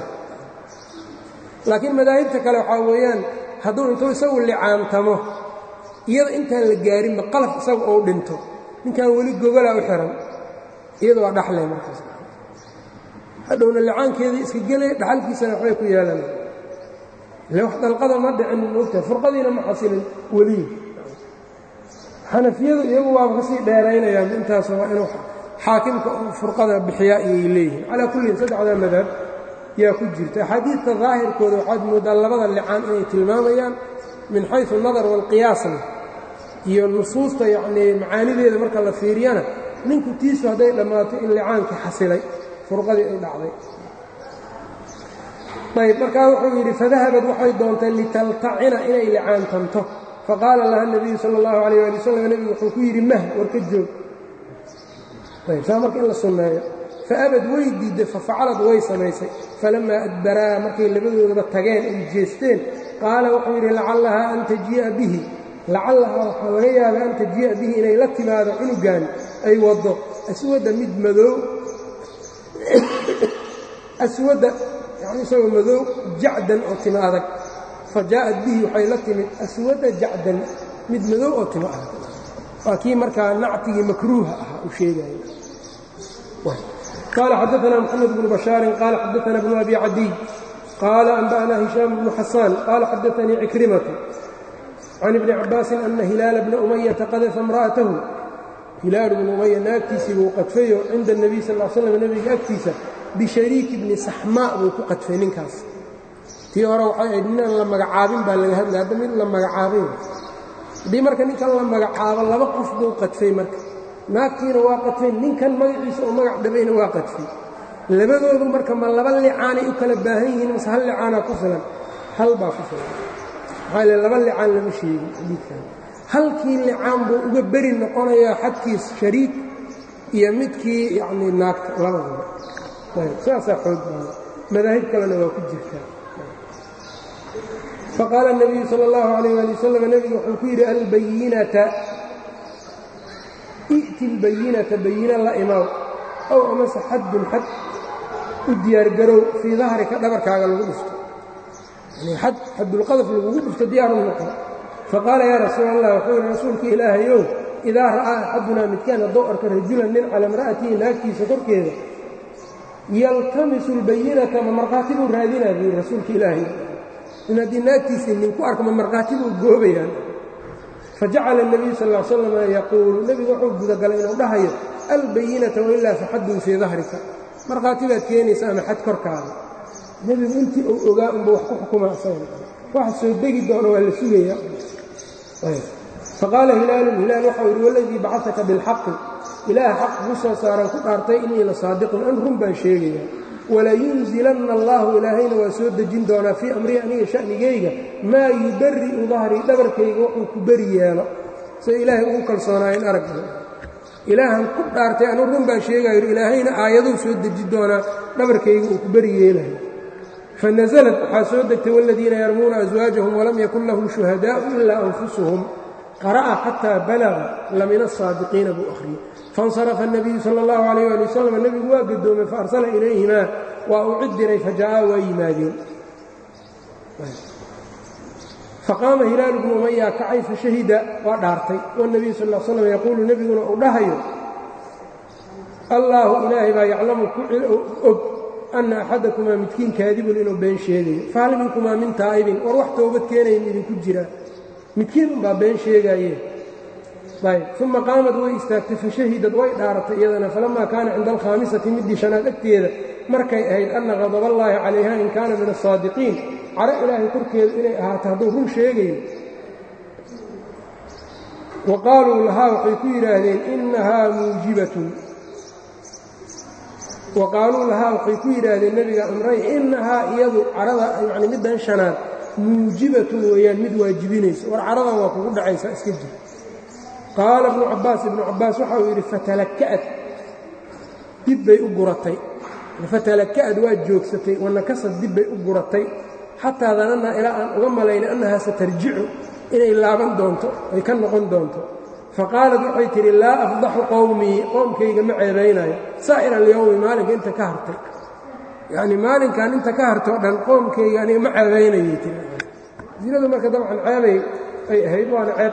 laakiin madaahibta kale waxaa weeyaan hadduu intuu isagu licaantamo iyada intaan la gaarinba qalaf isagu ou dhinto ninkan weli gogolaa u xihan iyada waa dhaxle markaas hadhowna licaankeedii iska gelay dhaxalkiisana waxbay ku yeelan ile wax dalqada ma dhicin moogtahay furqadiina ma xasilin weliyi xanafiyadu iyagu waaba ka sii dheeraynayaan intaas waa inuu xaakimka furqada bixiyaa ayay leeyihiin calaa kullin saddexda madhab yaa ku jirta axaadiidta daahirkooda waxaad mooddaa labada licaan inay tilmaamayaan min xaysu nadar waalqiyaasna iyo nusuusta yacnii macaanideeda marka la fiiriyana ninku tiisu hadday dhammaato in licaankii xasilay furqadii ay dhacday ayb markaa wuxuu yidhi fadahabad waxay doontay litaltacina inay licaantanto faqaala laha nabiyu sala allahu calayh ali wasalam nebigu wuxuu ku yidhi mah war ka joog ayb saa marka in la sunneeyo faabad way diidday fafacalad way samaysay falammaa adbaraa markay labadoodaba tageen ay jeesteen qaala wuxuu yidhi lacallahaa an tajii'a bihi lacallahaa waxaa laga yaabaa an tajii'a bihi inay la timaado cunugan ay waddo aswadda mid madow aswadda yani isagoo madow jacdan oo timo adag fa jaa'at bihi waxay la timid aswadda jacdan mid madow oo timo adag waa kii markaa nactigii makruuha ahaa u sheegaya قال xدثنا محمد بن بشhاaر قال xدثنا بن أبي عدي قال أنبأنا هiشام بن حسان قال xدثني عكرمة عن ابن عباس أن هiلاaل بن أمية qdف امرأته هiلاaل بن أمية naagtiisii buu qadfayo cinda النبي sl اه sلم nebiga agtiisa bishariiki bni saxmaa buu ku qadfay ninkaas tii hore waxay ahayd ninaan la magacaabin baa laga hadlay hadda mid la magacaabin haddii marka ninkan la magacaabo laba qof buu qadfay marka naagtiina waa qadfay ninkan magaciisa oo magac dhabayna waa qadfay labadoodu marka ma laba licaanay u kala baahan yihiin mase hal licaanaa ku filan hal baa ku filan maxaa le laba licaan lama sheegin xadiidkan halkii licaan buu uga beri noqonayaa xadkiis shariik iyo midkii yacnii naagta labadaba saasaa xoog baada madaahib kalena waa ku jirtaa faqaala الnabiyu salى اllahu عalayh ali wasalam nebigu wuxuu ku yidhi albayinata i'ti اlbayinata bayina la imaw ow amase xaddun xad u diyaargarow fii dahrika dhabarkaaga lagu dhufto xad xadulqadaf lagugu dhufto diyaaru noqon faqaala yaa rasuul allah wuxuu yidhi rasuulka ilaahayow idaa ra'aa axadunaa midkaan haddou arko rajulan nin cala imra'atihi naagtiisa korkeeda yaltamisu اlbayinata ma markhaati buu raadinaa buu yidhi rasuulka ilaahay in haddii naagtiisii nin ku arko ma markhaati buu goobayaan fajacala الnabiyu sal ا slam yaquulu nebigu wuxuu gudagalay inuu dhahayo albayinata wailaa faxadun fii dahrika markhaati baad keenaysa ama xad korkaada nebigu intii uu ogaa unba wax ku xukuma waxa soo degi doono waa la sugaya faqaala hilaalun hilaal waxau yidhi waladii bacataka bilxaqi ilaah xaq ku soo saaran ku dhaartay innii la saadiqun an run baan sheegaya walayunzilanna allaahu ilaahayna waa soo dejin doonaa fii amrihi aniga sha'nigayga maa yubari'u dahrii dhabarkayga wuxuu ku beri yeelo sida ilaahay ugu kalsoonaayen aragga ilaahan ku dhaartay anu run baan sheegayo ilaahayna aayaduu soo deji doonaa dhabarkayga uu ku beri yeelayo fanaزlat waxaa soo degtay wاladiina yarmuuna aswaajahum walam yakun lahum shuhadaءu ilaa anfusuhum qara'a xataa balaga lamina الsaadiqiina buu akhriyey faاnsarafa الnabiyu salى اllahu عalayh ali wasalam nebigu waa gadoomay faarsala ilayhimaa waa uu cid diray faja'aa waa yimaadeen faqaama hilaalu bnu umaya kacay fashahida waa dhaartay wالnabiyu sal ا slam yaquulu nebiguna uu dhahayo allaahu ilaahay baa yaclamu ku og ana axadakumaa midkiin kaadibun inuu been sheegayo fahal minkumaa min taa'ibin war wax toobad keenayn idinku jiraa midkiin unbaa been sheegaaye ayb uma qaamad way istaagtay fashahidad way dhaaratay iyadana falamaa kaana cinda alkhaamisati middii shanaad agteeda markay ahayd anna qadaballaahi calayha in kaana min asaadiqiin caro ilaahay korkeedu inay ahaato hadduu run sheegayo wa qaaluu lahaa waxay ku yidhaahdeen innahaa muujibatun wa qaaluu lahaa waxay ku yidhaahdeen nebiga amray innahaa iyadu carada yacni middan shanaad muujibatun weeyaan mid waajibinaysa war caradan waa kugu dhacaysaa iska jir qaala ibnu cabbaas ibnu cabbaas waxa uu yidhi fatalaka'ad dib bay u guratay fatalaka'ad waa joogsatay wanakasad dib bay u guratay xataa danannaa ilaa aan uga malaynay annahaa satarjicu inay laaban doonto ay ka noqon doonto faqaalad waxay tidhi laa afdaxu qowmii qoomkayga ma ceebaynayo saa'ir alyowmi maalinka inta ka hartay yacnii maalinkan inta ka hartoo dhan qoomkayga aniga ma ceebaynayay tii zinadu marka dabcan ceebay ay ahayd waana ceeb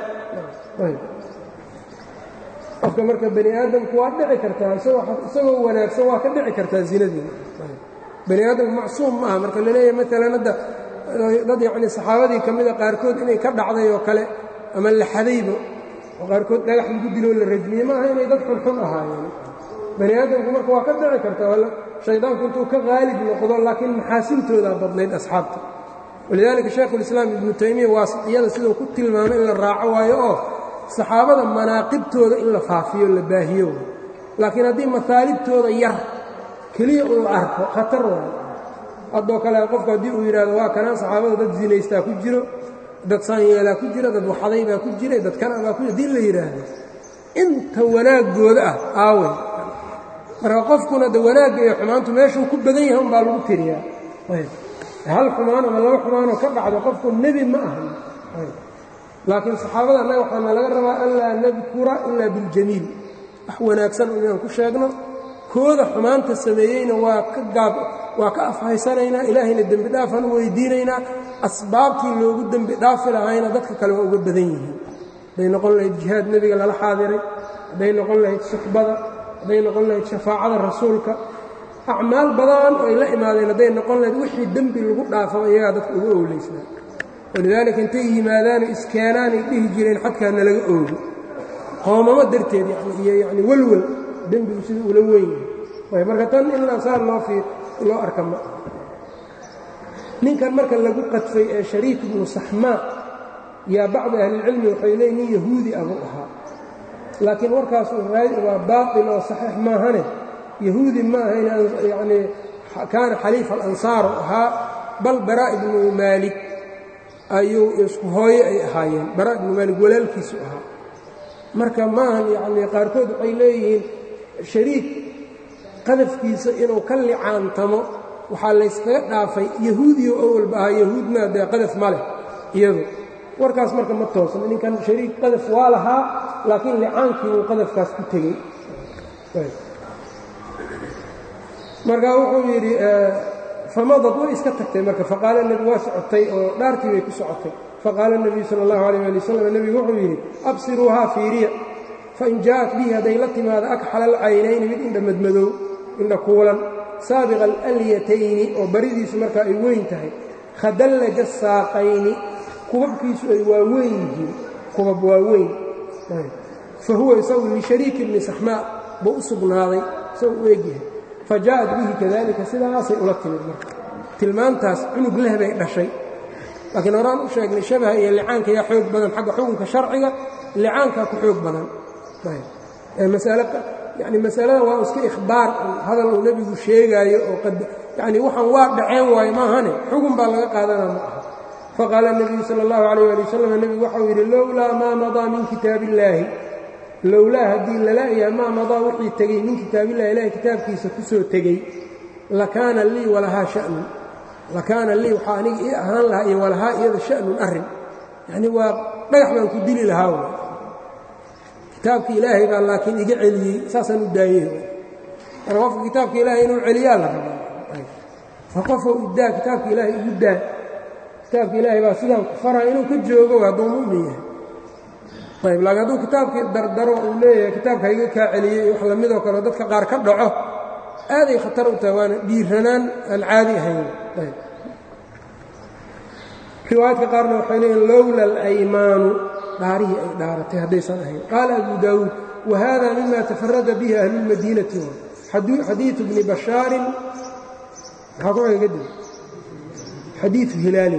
qofka marka bani aadamku waa dhici kartaa isagoo wanaagsan waa ka dhici kartaa zinadii bani aadamku macsuum ma aha marka laleeyahay maalan hadda dad yacnii saxaabadii ka mida qaarkood inay ka dhacday oo kale ama la xadaybo oo qaarkood dhagax lagu diloo la rajmiyey maaha inay dad xunxun ahaayeen bani aadamku marka waa ka dhici kartaa shaydaanku intuu ka qaalib noqdo laakiin maxaasintoodaa badnayd asxaabta walidaalika shaykhulislaam ibnu taymiya waasitiyada siduu ku tilmaamay in la raaco waayo oo saxaabada manaaqibtooda in la faafiyo la baahiyo laakiin haddii masaalibtooda yar keliya uu arko khatar waayo haddoo kale qofku haddii uu yidhaahdo waa kanaan saxaabada dad zinaystaa ku jiro dad saanyeelaa ku jira dad waxaday baa ku jiray dad kana baa ku jira haddii la yidhaahdo inta wanaaggooda ah aaway marka qofkuna de wanaagga iyo xumaantu meeshuu ku badan yahay umbaa lagu tiriyaa hal xumaan ama laba xumaanoo ka dhacdo qofku nebi ma ahan laakiin saxaabada annaga waxaana laga rabaa anlaa nadkura ilaa biاljamiil wax wanaagsan inaan ku sheegno kooda xumaanta sameeyeyna waa ka gaab waa ka afhaysanaynaa ilaahayna dembi dhaafaan u weydiinaynaa asbaabtii loogu dembi dhaafi lahayna dadka kale waa uga badan yihiin hadday noqon lahayd jihaad nebiga lala xaadiray hadday noqon lahayd suxbada hadday noqon lahayd shafaacada rasuulka acmaal badan oo ay la imaadeen hadday noqon lahayd wixii dembi lagu dhaafaba iyagaa dadka uga owleysnaa walidaalika intay yimaadaanoo iskeenaanay dhihi jireen xadkaa nalaga oogo qoomamo darteed iyo yacni welwel dembigu sida ula weyn yahay marka tan in saar loo fii loo arka ma ninkan marka lagu qadfay ee shariik ibnu saxmaa yaa bacdi ahlilcilmi waxay leeyiin nin yahuudi abuu ahaa laakiin warkaas waa baatil oo saxiix maahane yahuudi ma ahayn yacnii kaana xaliifa alansaaru ahaa bal baraa ibnu maalik ayuu isku hooye ay ahaayeen baraa ibnu maalik walaalkiisu ahaa marka maahan yacnii qaarkood waxay leeyihiin shariik qadafkiisa inuu ka licaantamo waxaa layskaga dhaafay yahuudiyo awalba ahaa yahuudna dee qadaf ma leh iyadu warkaas marka ma toosna ninkan shariik qadaf waa lahaa laakiin licaankii uu qadafkaas ku tegey marka wuxuu yidhi famadad way iska tagtay marka faqaala nebi waa socotay oo dhaartii bay ku socotay faqaala nebiyu sala allahu alayh ali wasalam nebigu wuxuu yidhi absiruuhaa fiiriya fain jaa'at bihi hadday la timaado akxala alcaynayni mid indha madmadow indha kuulan saabiqa alyatayni oo baridiisu marka ay weyn tahay khadallaja saaqayni kubabkiisu ay waaweyn yihiin kubab waaweyn fa huwa isagu lishariiki ibni saxmaa buu u sugnaaday isagu u egyahay fa jaa'at bihi kadalika sidaasay ula timid marka tilmaantaas cunug leh bay dhashay laakiin horaan u sheegnay shabaha iyo licaanka yaa xoog badan xagga xukunka sharciga licaankaa ku xoog badan yani masalada waa iska ikhbaar hadal uu nebigu sheegaayo oo yani waxaan waa dhaceen waayo maahane xugun baa laga qaadanaa ma aha faqaala الnabiyu salى اllahu alayh ali wasalam nebigu waxau yidhi lowlaa maa madaa min kitaab illaahi lowlaa haddii lala-yaha maa madaa wixii tegey min kitaabillahi ilahay kitaabkiisa ku soo tegey lakaana lii walahaa shanun lakaana lii waxaa aniga ii ahaan lahaa iyo walahaa iyada shanun arrin yacni waa dhagax baan ku dili lahaa w kitaabka ilaahay baa laakiin iga celiyey saasaan u daayey marka qofka kitaabka ilaahay inuu celiyaa la rabaa fa qofou iddaa kitaabka ilaahay igu daa kitaabka ilaahay baa sidaan ku faraya inuu ka joogo hadduu mu'min yahay ayb laakiin hadduu kitaabkii dardaro uu leeyahay kitaabka iga kaa celiyey wax lamidoo kaleo dadka qaar ka dhaco aaday khatar u tahay waana dhiiranaan aan caadi ahayn ayb riwaayadka qaarna waxay leeyihin lowla alaymaanu dhaarihii ay dhaaratay haddaysan ahayn qaala abu daawuud wa hada mima tafarada bihi ahlulmadiinati xadiiu bni bashaarin maxaa ku xiga kadib xadiiu hilaali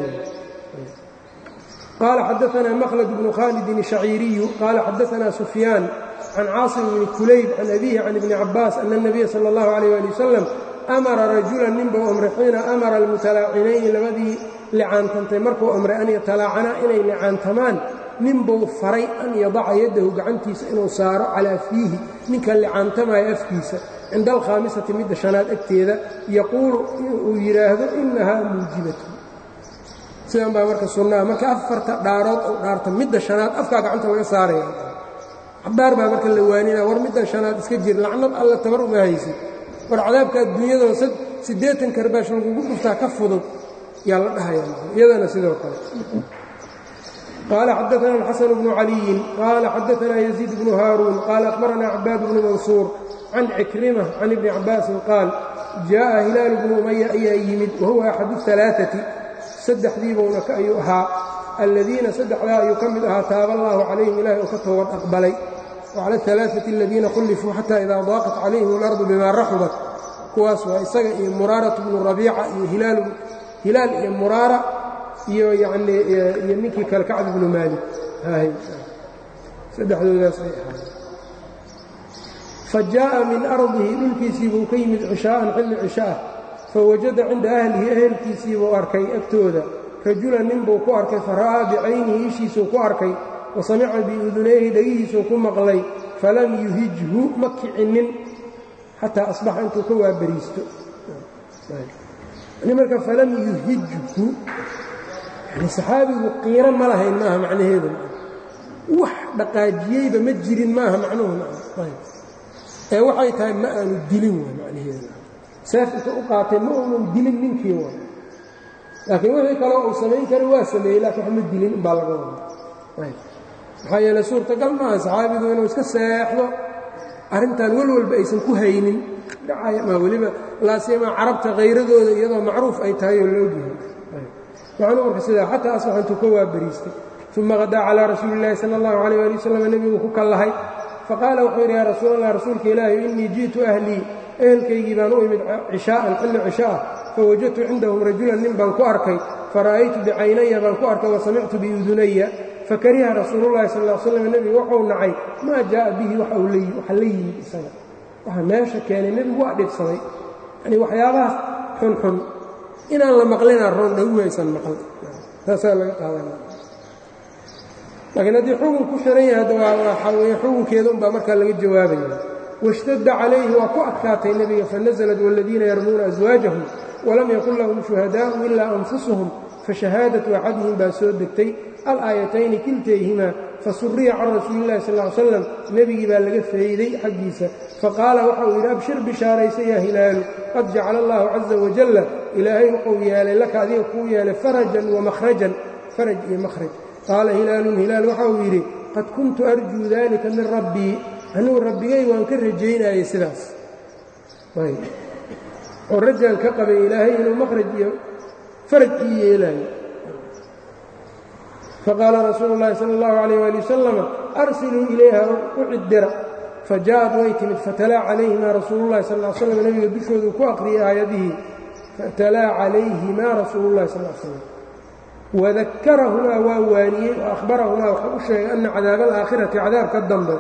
qaala xadaanaa makhlad bnu khaalidin shaciiriyu qaala xadaanaa sufyaan can caasim bni kulayb can abihi can ibni cabaas ana اnabiya sala اllahu alayh ali wasalam amara rajulan ninbuu amray xiina amara almutalaacinayni labadii licaantantay markuu amray an yatalaacanaa inay licaantamaan ninbuu faray an yadaca yaddahu gacantiisa inuu saaro calaa fiihi ninka licaantamaya afkiisa cinda alkhaamisati midda shanaad agteeda yaquulu uu yidhaahdo innahaa muujibatu sidan baa marka sunnaha marka afarta dhaarood ou dhaarta midda shanaad afkaa gacanta laga saaraya cabaar baa marka la waanina war middan shanaad iska jir lacnad alla tabar uma haysid war cadaabka adduunyadoo siddeetan karbaash lagugu dhuftaa ka fudud yaa la dhahayaa iyadana sidoo kale قال xدثنا الحسن بن علي قال xدثنا يزيد بن هاrون قال أخبرنا عباad بن منصور عن عكرمة عن بن عباس قاaل جاء هiلاaل بن أمية ayaa yimid وهuوa أxad الثaلاثة سddexdiibuna ayuu ahaa الذiina سddexdaa ayuu ka mid ahaa taaba الlah عalayهim ilahay uu ka toobad أqbalay وعlى الثaلاثة الذiina khulفوu xatى إida ضاaqت عalayهim الأرض bma raxubat kuwaas waa isaga iyo murاaraة بن رaبيica iyo hilaal iyo muraara iyo yanii iyo ninkii kale kacb ibnu maalik saddexdoodaas ay ahaay fa jaaءa min ardihi dhulkiisiibuu ka yimid cishaa'an xilli cishaah fawajada cinda ahlihi ehelkiisiibuu arkay agtooda rajulan ninbuu ku arkay fara'aa bicaynihi ishiisuu ku arkay wa samica biudunayhi dhegihiisuu ku maqlay falam yuhijhu ma kicinin xataa asbaxa intuu ka waaberiisto marka falam yuhijhu yani saxaabigu qiiro ma lahayn maaha macnaheedu wax dhaqaajiyeyba ma jirin maaha macnuhu ee waxay tahay ma aanu dilin waay macnaheedu seef inta u qaatay ma uunan dilin ninkii waay laakiin wixii kaloo uu samayn kara waa sameeyey laakiin wax ma dilin umbaa laga wada maxaa yeele suurtagal maaha saxaabigu inuu iska seexdo arrintan welwalba aysan ku haynin dhacaya ma weliba laasiyamaa carabta khayradooda iyadoo macruuf ay tahay oo la ogyahay macnuu marka sidaa xataa asbax intuu ka waabariistay uma qadaa calaa rasuuli illahi sala allahu calayh ali wasalam nebigu ku kallahay faqaala wuxuu yidhi yaa rasuul allah rasuulka ilaahi innii ji'tu ahlii ehelkaygii baan u imid cishaa'an xilli cishaa'ah fawajadtu cindahum rajulan nin baan ku arkay fara'aytu bicaynaya baan ku arkay wa samictu biudunaya fakariha rasuulullahi sal l slam nebigu waxuu nacay maa jaa'a bihi waxa la yimid isaga waxa meesha keenay nebigu waa dhibsaday yani waxyaabahaas xunxun inaan la maqlinaa roon dhawaysan maql taasaa laga qaadanaya laakiin haddii xukun ku xiran yahay hadda waxaa weye xukunkeeda unbaa markaa laga jawaabaya washtadda calayhi waa ku adkaatay nebiga fanaزlat wاladiina yarmuuna aswaajahum walam yakun lahum shuhadaa'u ilaa anfusuhum fashahaadatu axadihim baa soo degtay alaayatayni kiltayhimaa fasuriya can rasuuli illahi sal ly slam nebigii baa laga fayday xaggiisa faqaala waxa uu yidhi abshir bishaaraysa yaa hilaalu qad jacala allahu caza wajalla ilaahay wuxuu yeelay laka adiga kuu yeelay farajan wamahrajan faraj iyo mahraj qaala hilaalun hilaal waxa uu yidhi qad kuntu arjuu dalika min rabbii anugu rabbigay waan ka rajaynayay sidaas oo rajaan ka qabay ilaahay inuu makhraj iyo faraj ii yeelaayo faqaala rasuulu اllahi salى اllahu عalيyh wali wasalama arsiluu ilayha u ciddira fajaءad way timid fatalaa calayhimaa rasuulu llahi sal slam nebiga dushoodu ku aqriyay aayadihii fatalaa calayhimaa rasuulu اllahi sal slam wadakarahumaa waa waaniyey oo ahbarahumaa wuxuu u sheegay ana cadaaba alaakhirati cadaabka dambe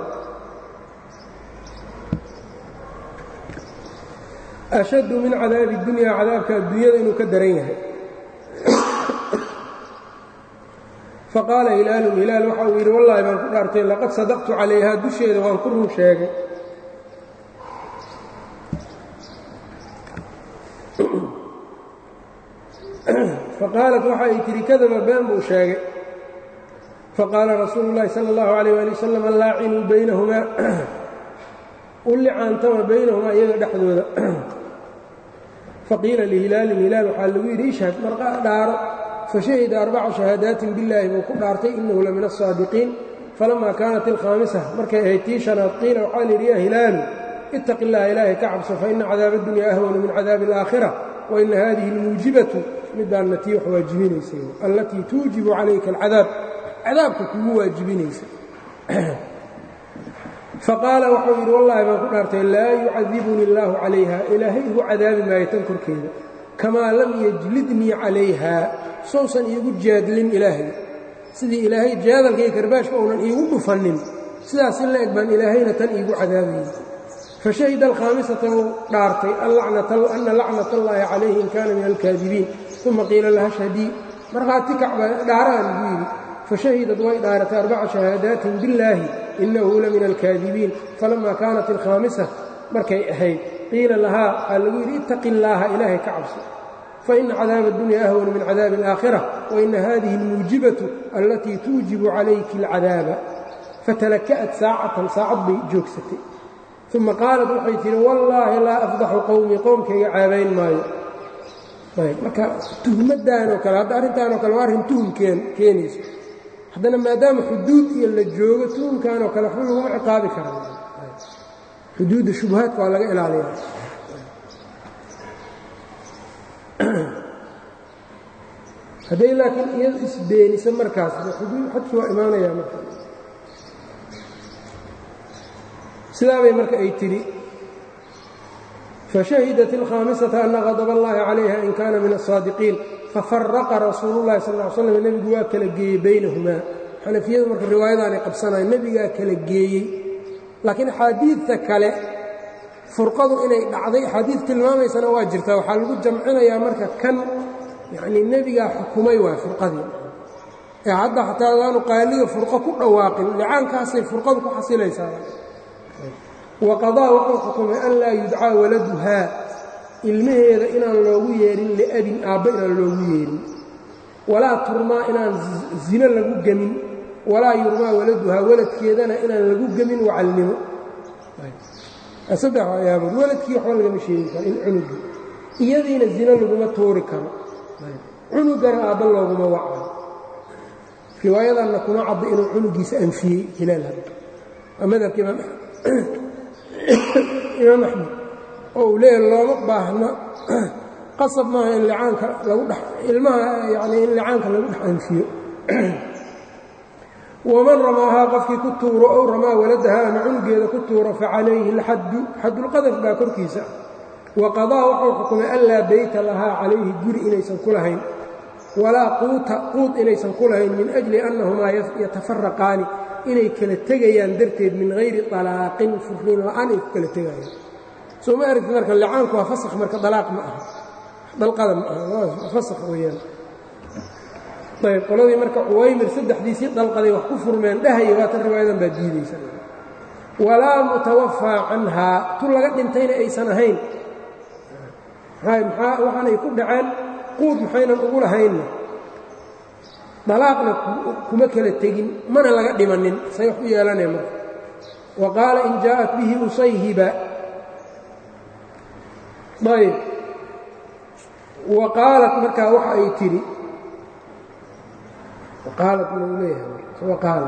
ashaddu min cadaabi اdunya cadaabka adduunyada inuu ka daran yahay faqaala hilaalun hilaal waxa uu yidhi wallaahi baan ku dhaartay laqad sadaqtu calayhaa dusheeda waan ku run sheegay faqaalat waxa ay tihi kadaba been buu sheegay faqaala rasuulu اllahi salى اllahu عalيyh ali wasalam laacinuu baynahumaa u licaantama baynahumaa iyaga dhexdooda faqiila lihilaalin hilaal waxaa lagu yidhi ishhad marqa dhaaro fashahida arbaca shahaadaatin billaahi buu ku dhaartay inahu la min aلsaadiqiin falamaa kaanat ilkhaamisa markay ahayd tii shanaad qiila waxaa layidhi ya hilaalu ittaqi illaha ilaahay ka cabso faina cadaaba اdunya ahwanu min cadaabi اlaakhira waina hadihi اlmuujibatu midaanna tii wax waajibinaysay allatii tuujibu calayka alcadaab cadaabka kugu waajibinaysa faqaala wuxuu yidhi wallaahi baan ku dhaartay laa yucadibuni اllaahu calayha ilaahay igu cadaabi maayo tan korkeeda kamaa lam yajlidnii calayha sousan iigu jaadlin ilaahay sidii ilaahay jaadalka iyo karbaashka uunan iigu dhufannin sidaas in la eg baan ilaahayna tan iigu cadaabayey fashahida alkhaamisata wuu dhaartay ana lacnat allaahi calayhi in kaana min alkaadibiin uma qiila laha shhadii markhaati kacba dhaaraha lagu yidhi fashahidad way dhaaratay arbaca shahaadaatin billaahi inahu la min alkaadibiin falama kaanat alkhaamisa markay ahayd qiila lahaa waxaa lagu yidhi ittaqi illaaha ilaahay ka cabso faina cadaaba اdunya ahwanu min cadaabi اlaakhira waina hadihi اlmuujibatu allatii tuujibu calayki اlcadaaba fatalaka'at saacatan saacad bay joogsatay uma qaalat waxay tihi wallaahi laa afdaxu qowmii qowmkayga caabayn maayo marka tuhmaddaanoo kale hadda arrintaanoo kale waa arrin tuhum keenayso haddana maadaama xuduud iyo la joogo tuhumkanoo kale waxba laguma ciqaabi karaa xuduudda shubahaadka waa laga ilaaliyaa hadday laakiin iyadu isbeenisa markaas xuduud xadkii waa imaanayaa marka sidaa bay marka ay tidhi fashahidat ilkhaamisata ana qadab allahi calayha in kaana min aلsaadiqiin fafaraqa rasuulu llahi sal ly slam nebigu waa kala geeyey baynahumaa xanafiyadu marka riwaayadaanay qabsanaya nebigaa kala geeyey laakiin axaadiidta kale furqadu inay dhacday axaadiid tilmaamaysana waa jirtaa waxaa lagu jamcinayaa marka kan yacnii nebigaa xukumay waay furqadii ee hadda xataa adaanu qaaliga furqo ku dhawaaqin licaankaasay furqadu ku xasilaysaa waqadaa wuxuu xukumay an laa yudcaa waladuhaa ilmaheeda inaan loogu yeedhin liabin aabba inaan loogu yeedhin walaa turmaa inaan zino lagu gemin walaa yurmaa waladuhaa waladkeedana inaan lagu gemin wacalnimo saddex ayaabood waladkii waxba lagama sheegi karo in cunugii iyadiina zino laguma tuuri karo cunugana aabba looguma wacayo riwaayadanna kuma cadda inuu cunugiisa anfiyey hilaal hadda waa madhabka imaam imaam axmed oo uu leeyahy looma baahno qasab maaha in licaanka lagu dhex ilmaha yacnii in licaanka lagu dhex anfiyo waman ramaahaa qofkii ku tuuro ow ramaa waladaha ama cunugeeda ku tuuro facalayhi alxaddu xaddulqadaf baa korkiisa wa qadaa wuxuu xukumay an laa beyta lahaa calayhi guri inaysan ku lahayn walaa quuta quud inaysan ku lahayn min ajli annahumaa yatafaraqaani inay kala tegayaan darteed min hayri alaaqin furniin la'aan ay ku kala tegayaan soo ma aragti marka licaanku waa fasakh marka dalaaq ma aha dalqada ma aha fasakh weeyaan ayb qoladii marka cuwaymir saddexdiisii dalqaday wax ku furmeen dhahaya waatan riwaayadan baa diidaysa walaa mutawafaa canhaa tu laga dhintayna aysan ahayn maxaa waxaanay ku dhaceen quud maxaynan ugu lahaynna dalaaqna kuma kala tegin mana laga dhimanin say wax u yeelanee marka wa qaala in jaa'at bihi usayhiba ayb wa qaalat markaa waxa ay tidhi qaalat mau leeyahay qaala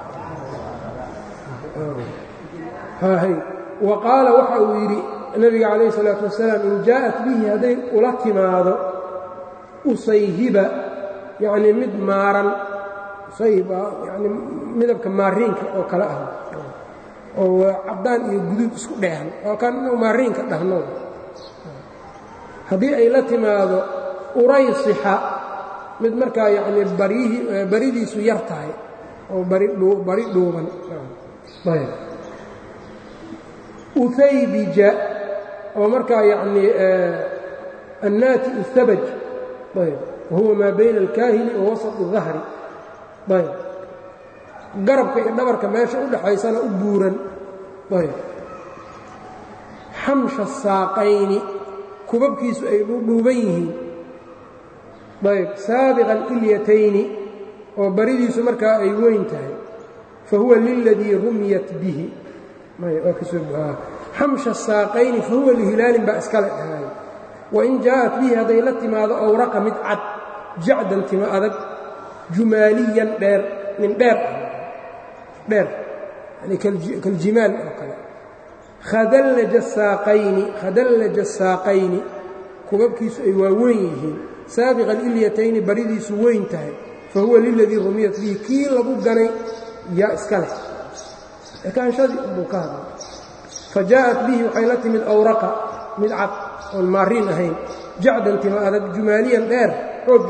hay wa qaala waxa uu yidhi nabiga calayh الsalaaةu wasalaam in jaa'at bihi hadday ula timaado usayhiba yacnii mid maaran usayhib yani midabka maariinka oo kale ah oo caddaan iyo guduud isku dheehan oo kan inuu maariinka dhahno haddii ay la timaado uraysixa mid markaa yacnii baryihii baridiisu yar tahay oo bari bari dhuuban ayb uhaybija oo markaa yacnii annaati uthabaj ayb wahuwa maa bayna alkaahili wa wasط الdahri ayb garabka iyo dhabarka meesha u dhaxaysana u buuran ayb xamsha saaqayni kubabkiisu ay dhuuban yihiin ayb saabiqa اlilyatayni oo baridiisu markaa ay weyn tahay fahuwa liladii rumiyat bihi xamsha saaqayni fahuwa lihilaalin baa iskale dhahay wain jaa'at bihi hadday la timaado awraqa mid cad jacdan tima adag jumaaliyan dheer nin dheer dheer yani kaljimaal oo kale khadallaja saaqayni khadallaja saaqayni kubabkiisu ay waa weyn yihiin saabiqa alilyatayni baridiisu weyn tahay fa huwa liladii rumiyat bihi kii lagu ganay yaa iska leh ekaanshadii buu ka hadlay fa jaa'at bihi waxay la timid awraqa mid cad oon maariin ahayn jacdan tima adag jumaaliyan dheer xoog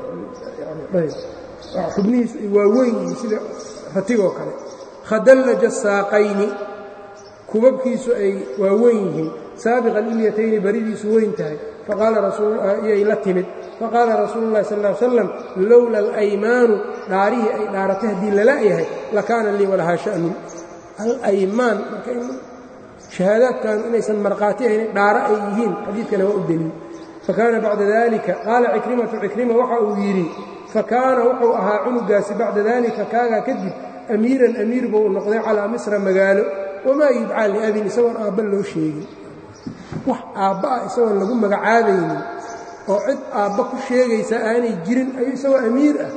xubnihiisu ay waa weyn yihiin sida ratigoo kale khadallaja saaqayni kubabkiisu ay waa weyn yihiin saabiqa lilyatayni baridiisu weyn tahay iyay la timid faqaala rasuulu llahi sal ly slam lowla alaymaanu dhaarihii ay dhaaratay haddii lala-yahay lakaana lii walahaa sha'nun alaymaan marka shahaadaadkan inaysan markhaati ahayn dhaaro ay yihiin xadiidkana waa u deliil fakaana bacda dalika qaala cikrimatu cikrima waxa uu yidhi fakaana wuxuu ahaa cunugaasi bacda dalika kaagaa kadib amiiran amiir buu noqday calaa misra magaalo wamaa yudcaa liabin isagoon aabba loo sheegin wax aabba ah isagoon lagu magacaabaynin oo cid aabba ku sheegaysa aanay jirin ayuu isagoo amiir ah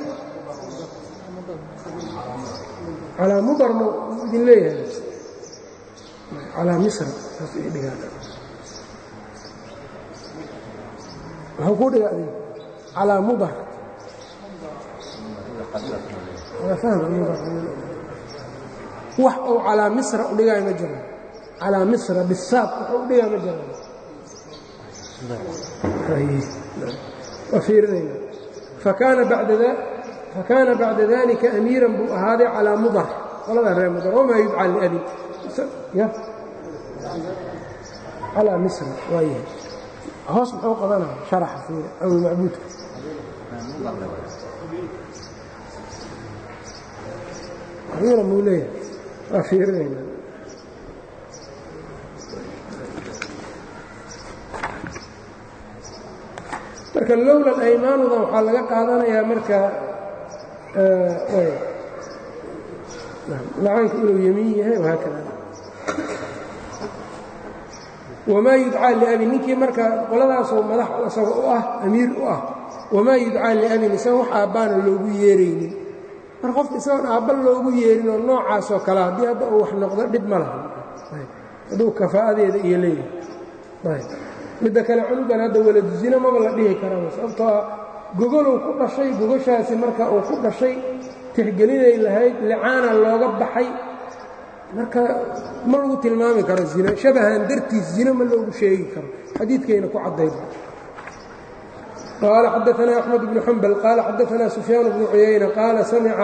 calaa mudar ma idin leeyahay calaa misra saas ii dhigaan muxuu kuu dhiga adig calaa mudar wax uu calaa misra u dhigaayo ma jiraan calaa misra bisaab wuxuu u dhigaayo ma jiraan waa fiirinayna fakaana bacda dalika amiiran buu ahaaday calaa mudar qoladaa reer mudar wamaa yudcaa liabin calaa misra waayahay hoos muxuu qabanaya sharaxa fiiri awlmacbuudka amiira muu leeyahay waa fiirinayna marka lowla aymaanudan waxaa laga qaadanayaa marka lacaanku inuu yemiin yahay wahaakada wamaa yudcaa liabin ninkii marka qoladaasoo madax isaga u ah amiir u ah wamaa yudcaa liabin isaga wax aabbaana loogu yeeraynin mar qofka isagoon aabba loogu yeerin oo noocaasoo kale haddii hadda uu wax noqdo dhib ma laha hadduu kafaa'adeeda iyo leeyahay midda kale cunugan hadda waladu zino maba la dhihi karaba sababtoo ah gogolow ku dhashay gogoshaasi marka uu ku dhashay tixgelinay lahayd licaana looga baxay marka ma lagu tilmaami karo zino shabahan dartiis zino ma loogu sheegi karo xadiidkayna ku caddayn qaala xadaanaa axmed bnu xambal qaala xadaanaa sufyaan bnu cuyayna qaala samica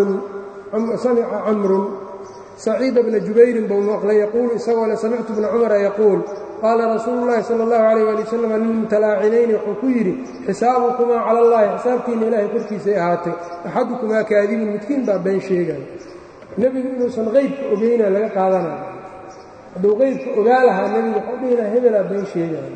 camrun saciida bna jubayrin buu maqlay yaquulu isagoo le samictu bna cumara yaquul qaala rasuulu llaahi sala allahu calayh ali wasalam lilmutalaacinayni wuxuu ku yidhi xisaabukumaa cala allahi xisaabtiinna ilaahay korkiisay ahaatay axadukumaa kaadibun midkiin baa been sheegaya nebigu inuusan qeybka ogeyna laga qaadanayo hadduu qeybka ogaa lahaa nebigu waxuu dhihi lahaa hebelaa been sheegaya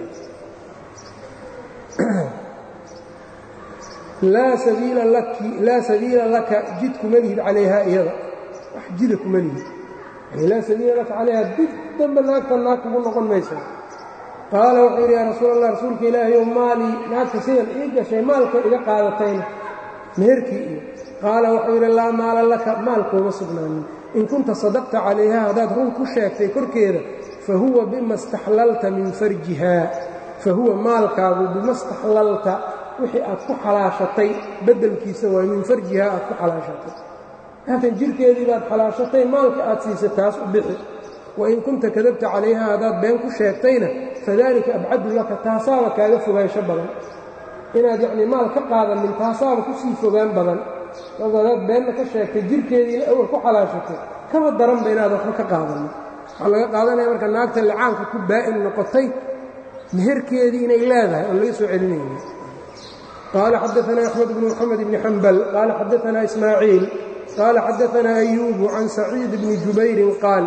laa sabiila laka jid kuma lihid calayhaa iyada wax jida kuma lihid yani laa sabiila laka calayhaa dib dambe naagta naag kugu noqon maysa qaala wuxuu yidhi yaa rasuul allah rasuulka ilaahayow maalii naagta sidan ii gashay maalka iga qaadatayna meherkii iyo qaala wuxuu yidhi laa maala laka maalkuuma sugnaanin in kunta sadaqta calayha haddaad run ku sheegtay korkeeda fa huwa bima staxlalta min farjihaa fa huwa maalkaagu bima staxlalta wixii aad ku xalaashatay beddelkiisa waay min farjihaa aad ku xalaashatay haatan jirhkeedii baad xalaashatay maalka aad siisa taas u bixi wain kunta kadabta calayha haddaad been ku sheegtayna fadalika abcadu laka taasaaba kaaga fogaansho badan inaad yacnii maal ka qaadanin taasaaba ku sii fogaan badan sababto hadaad beenna ka sheegtay jirhkeediina awal ku xalaashatay kaba daranba inaad waxba ka qaadanin waxaa laga qaadanaya marka naagta licaanka ku baa'in noqotay meherkeedii inay leedahay oon laga soo celinayni qaala xadaanaa axmed bnu moxamed bni xambal qaala xadaanaa ismaaciil qaala xadaanaa ayuubu can saciid bni jubayrin qaal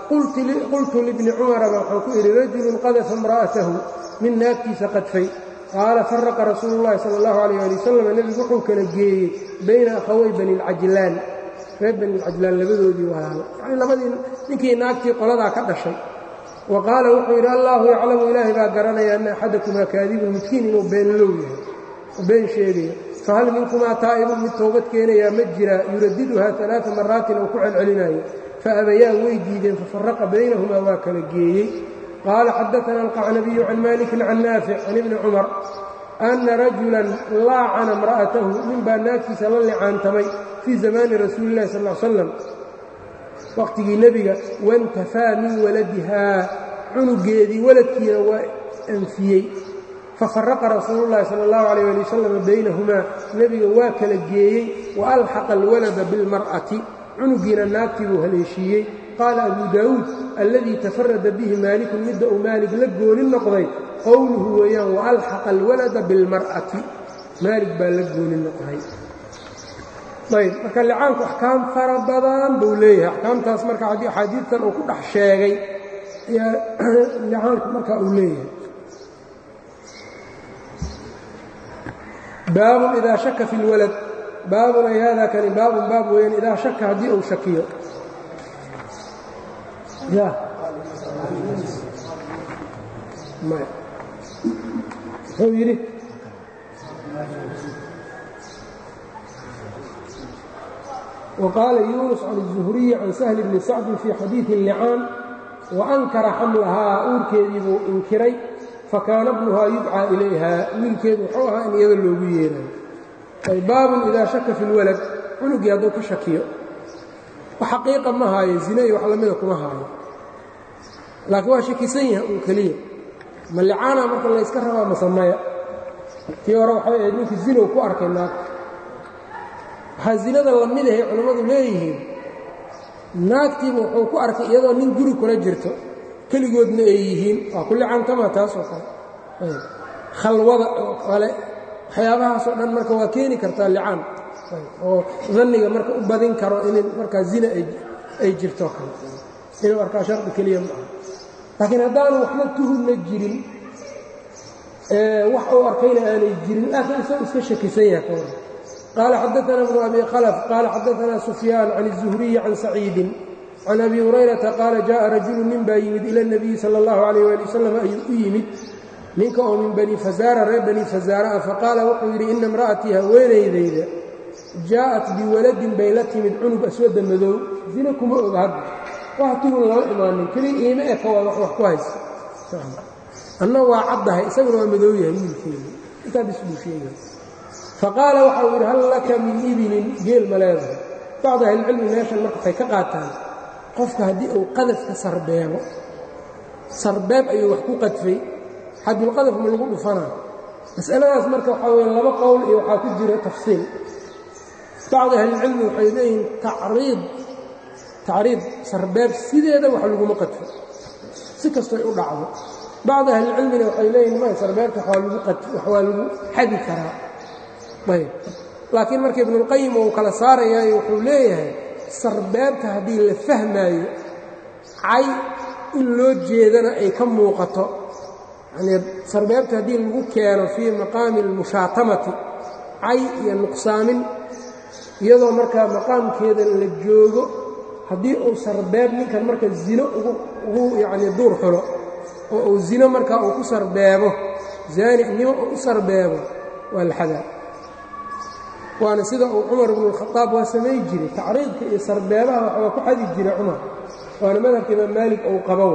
qultu libni cumaraba waxaan ku idhi rajulun qadafa imra'atahu nin naagtiisa qadfay qaala faraqa rasuulu llahi sala allahu alayh ali wasalam nebigu wuxuu kala geeyey bayna akhaway bani lcajlaan reer bani lcajlaan labadoodii walaalo yacnii labadii ninkii naagtii qoladaa ka dhashay wa qaala wuxuu yidhi allaahu yaclamu ilaahay baa garanaya anna axadakumaa kaadibun midkiin inuu beenlow yahay oo been sheegaya fahal minkumaa taa'ibun mid toobad keenayaa ma jiraa yuradiduhaa alaaa maraatin oo ku celcelinayo faabayaan way diideen fafaraqa baynahumaa waa kala geeyey qaala xadaana alqacnabiyu can malikin can naafic can ibni cumar anna rajulan laacana imra'atahu ninbaa naagtiisa la licaantamay fii zamaani rasuuli illahi sal l slam waqhtigii nebiga waintafaa min waladihaa cunugeedii waladkiina waa anfiyey fafaraqa rasuulu llahi sala allahu calayh ali wasalam baynahumaa nebiga waa kala geeyey wa alxaqa alwalada bilmar'ati cunugiina naagtii buu haleeshiiyey qaala abu daawuud alladii tafarada bihi maalikun midda uu maalig la gooni noqday qowluhu weeyaan waalxaqa alwalada bilmar'ati maalig baa la gooni noqday ayb marka licaanku axkaam fara badan buu leeyahay axkaamtaas marka haddii axaadiidtan uu ku dhex sheegay ayaa licaanku marka uu leeyahay baabun idaa shaka fi اlwalad baabun ay hada kani baabun baab weeyaan idaa shaka haddii uu shakiyo ya maya muxuu yidhi وqاala yuنس can الزhriي can سهل bni sacdi fii xadiiثi الlicaan وankara xamlahaa uurkeedii buu inkiray fakaana bnuhaa yudcىa ilayha wiilkeedu wuxuu ahaa in iyada loogu yeerayo ay baabun idaa shaka fi اlwalad cunugii hadduu ka shakiyo xaqiiqa ma haayo zine iyo wax lamida kuma haayo laakiin waa shakisan yahay uu keliya ma licaana marka layska rabaa masamaya tii hore waxay ahayd ninkii zinow ku arkay naagta waxaa zinada lamid ahay culammadu leeyihiin naagtiiba wuxuu ku arkay iyadoo nin guri kula jirto keligoodna ay yihiin waa ku licaantama taasoo kale khalwada oo kale waxyaabahaasoo dhan marka waa keeni kartaa licaan oo danniga marka u badin karo in markaa zina ay jirto kale inuu arkaa shardi keliya ma aha laakiin haddaanu waxba tuhunna jirin wax uu arkayna aanay jirin laakiin isagoo iska shakisan yahay ka hor qaala xadaana bnu abi khalaf qaala xadaana sufyaan can الzuhriyi can saciidin can abi hurayrata qaala jaءa rajulu nin baa yimid ila الnabiyi salى اllahu عalayh ali wasalam ayuu u yimid ninka oo min bani fazaara reer bani fazaara ah faqaala wuxuu yidhi ina imra'atii haweenaydayda jaa'at biwaladin bay la timid cunug aswada madow zina kuma oga hadda wax tuhun lama imaanin keliya iima eka waa wax wax ku haysta anna waa caddahay isaguna waa madow yahay wiilkeeda intaa bis buu sheegay faqaala waxau yidhi hal laka min ibilin geel ma leedahay bacdu ahlicilmi meeshan marka waxay ka qaataan qofka haddii uu qadafka sarbeebo sarbeeb ayuu wax ku qadfay xadulqadaf ma lagu dhufanaa mas'aladaas marka waxaa weeye laba qowl iyo waxaa ku jira tafsiil bacdi ahlilcilmi waxay leeyihiin tacriid tacriid sarbeeb sideeda wax laguma qadfo si kastoy u dhacdo bacdi ahlilcilmina waxay leeyihin may sarbeebta wax waa lagu xadi karaa ayb laakiin marka ibnuulqayim uu kala saarayaayo wuxuu leeyahay sarbeebta haddii la fahmaayo cay in loo jeedana ay ka muuqato yanii sarbeebta haddii lagu keeno fii maqaami almushaatamati cay iyo nuqsaamin iyadoo markaa maqaamkeeda la joogo haddii uu sarbeeb ninkan marka zino ugu yacnii duur xulo oo uu zino markaa uu ku sarbeebo zaaninimo uu u sarbeebo waa la xadaa waana sida uu cumar ibnualkhadaab waa samay jiray tacriidka iyo sarbeebaha waxbaa ku xadi jiray cumar waana madhabka imaam maalik ou qabow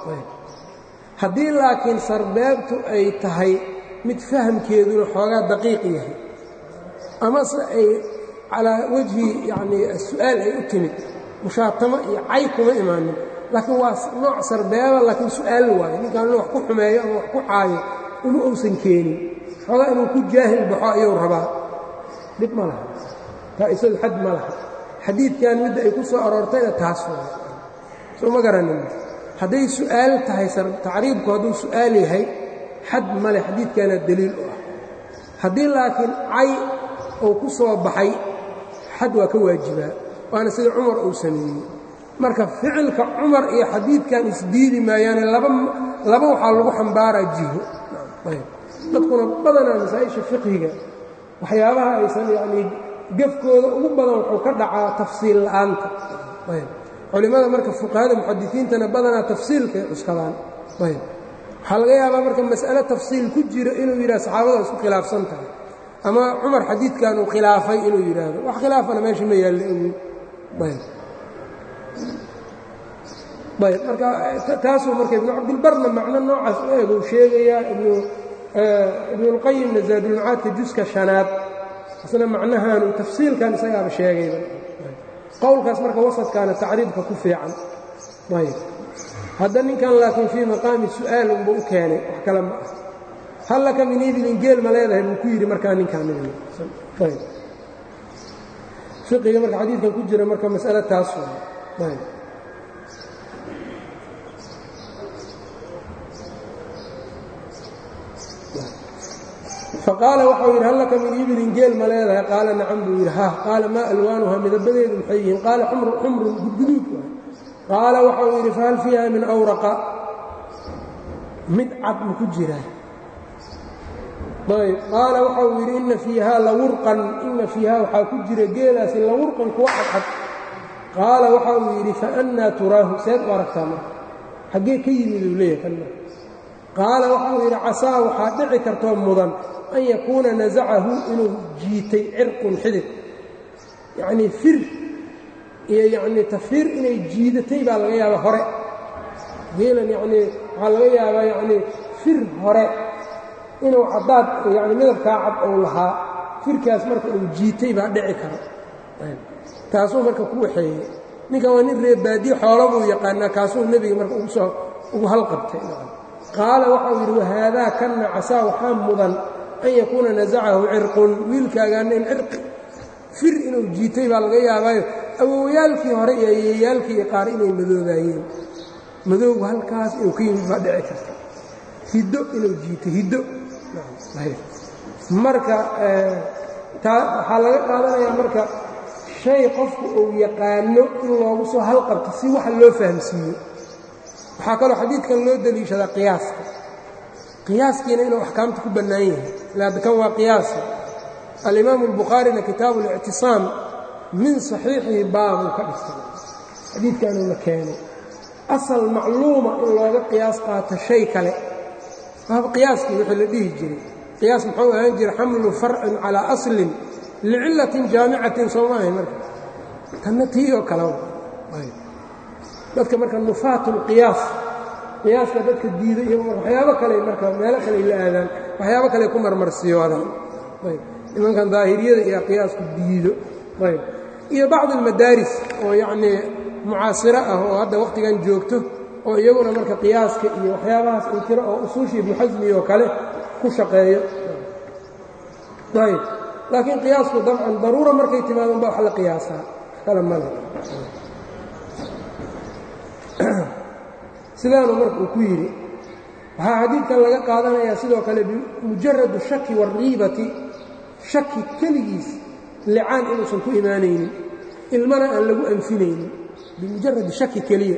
haddii laakiin sarbeebtu ay tahay mid fahamkeeduna xoogaa daqiiq yahay amase ay calaa wajhi yacnii su'aal ay u timid mushaatamo iyo cay kuma imaanin laakiin waa nooc sarbeeba laakiin su'aal waayo ninkaan inuu wax ku xumeeyo ama wax ku caayo uma uusan keenin xoogaa inuu ku jaahil baxo ayuu rabaa dhib ma laha taa isagu xad ma laha xadiidkan midda ay ku soo aroortayna taas waa soo ma garanin hadday su'aal tahay tacriibku hadduu su'aal yahay xad male xadiidkaana deliil u ah haddii laakiin cay uu ku soo baxay xad waa ka waajibaa waana sida cumar uu sameeyey marka ficilka cumar iyo xadiidkan isdiidi maayaane laba waxaa lagu xambaaraa jiho dadkuna badanaa masaa'isha fiqhiga waxyaabaha aysan yacnii gefkooda ugu badan wuxuu ka dhacaa tafsiil la'aanta culimmada marka fuqahada muxadisiintana badanaa tafsiilkay cuskadaan ayb waxaa laga yaabaa marka mas'ale tafsiil ku jira inuu yidhaha saxaabada isku khilaafsan tahay ama cumar xadiidkan uu khilaafay inuu yidhaahdo wax khilaafana meesha ma yaallo ogeyn ayb ayb marka taasuu marka ibnu cabdilbarna macno noocaas u eg uu sheegayaa ibnuulqayimna zaadulmacaadka juska shanaad isna macnahaanu tafsiilkan isagaaba sheegayba qowlkaas marka wasadkaana tacriibka ku fiican ayb hadda ninkan laakiin fii maqaami su'aal unba u keenay wax kale ma ah hallaka min ibilin geel ma leedahay buu ku yidhi markaa ninkaan ayb fiqiga marka xadiidkan ku jira marka mas'ale taas ayb faqaala waxau yidhi hal laka min ibilin geel ma leedahay qaala nacam buu yidhi ha qaala maa alwaanuha midabadeedu maxay yihiin qaala xumrun gudguduud waay qaala waxau yidhi fahal fiiha min awraqa mid cad ma ku jiraa ayb qaala waxau yidhi ina fiihaa lawurqan ina fiihaa waxaa ku jira geelaasi lawurqan kuwa cadcad qaala waxau yidhi faannaa turaahu seed u aragtaa marka xaggee ka yimid uu leeyahay kanna qaala waxau yidhi casaa waxaa dhici kartoo mudan an yakuuna nasacahu inuu jiitay cirqun xidid yacnii fir iyo yacnii tafiir inay jiidatay baa laga yaabaa hore geelan yacnii waxaa laga yaabaa yacnii fir hore inuu caddaad yacni midabkaa cad ou lahaa firkaas marka uu jiitay baa dhici kara taasuu marka ku waxeeyey ninkan waa nin reebaadiye xoola buu yaqaanaa kaasuu nebiga marka ugu soo ugu halqabtay qaala waxau yidhi wahaadaa kanna casaa waxaa mudan an yakuuna nasacahu cirqun wiilkaagaana in cirqi fir inuu jiitay baa laga yaabaayo awowyaalkii hore iyo ayeeyaalkii iyo qaar inay madoobaayeen madowgu halkaas inuu ka yimid baa dhici karta hiddo inuu jiitay hiddo marka waxaa laga qaadanayaa marka shay qofku uu yaqaano in loogu soo halqabto si waxa loo fahamsiiyo waxaa kaloo xadiidkan loo deliishadaa qiyaaska qiyaaskiina inuu axkaamta ku bannaan yahay ilaada kan waa qiyaasa alimaamu albukhaarina kitaabu اlictisaam min saxiixihi baabuu ka dhigtay xadiidkanuuna keenay asal macluuma in looga qiyaas qaato shay kale waaba qiyaaskii wixii la dhihi jiray qiyaas muxuu ahaan jira xamlu farcin calaa aslin licillatin jaamicatin soo maahay marka tanna tii oo kale dadka marka nufaat اlqiyaas qiyaaska dadka diida iyo waxyaabo kale marka meelo kale la aadaan waxyaabo kale ku marmarsiyoodaan ayb nimankan daahiriyada iyo qiyaasku diido ayb iyo bacd اlmadaaris oo yacnii mucaasiro ah oo hadda wakhtigan joogto oo iyaguna marka qiyaaska iyo waxyaabahaas ay tiro oo usuusha ibnu xasmi oo kale ku shaqeeyo ayb laakiin qiyaasku dabcan daruura markay timaadon baa wax la qiyaasaa kale male sidaanu marka uu ku yidhi waxaa xadiidkan laga qaadanayaa sidoo kale bimujaradu shaki wariibati shaki keligiis licaan inuusan ku imaanaynin ilmana aan lagu anfinaynin bimujaradi shaki keliya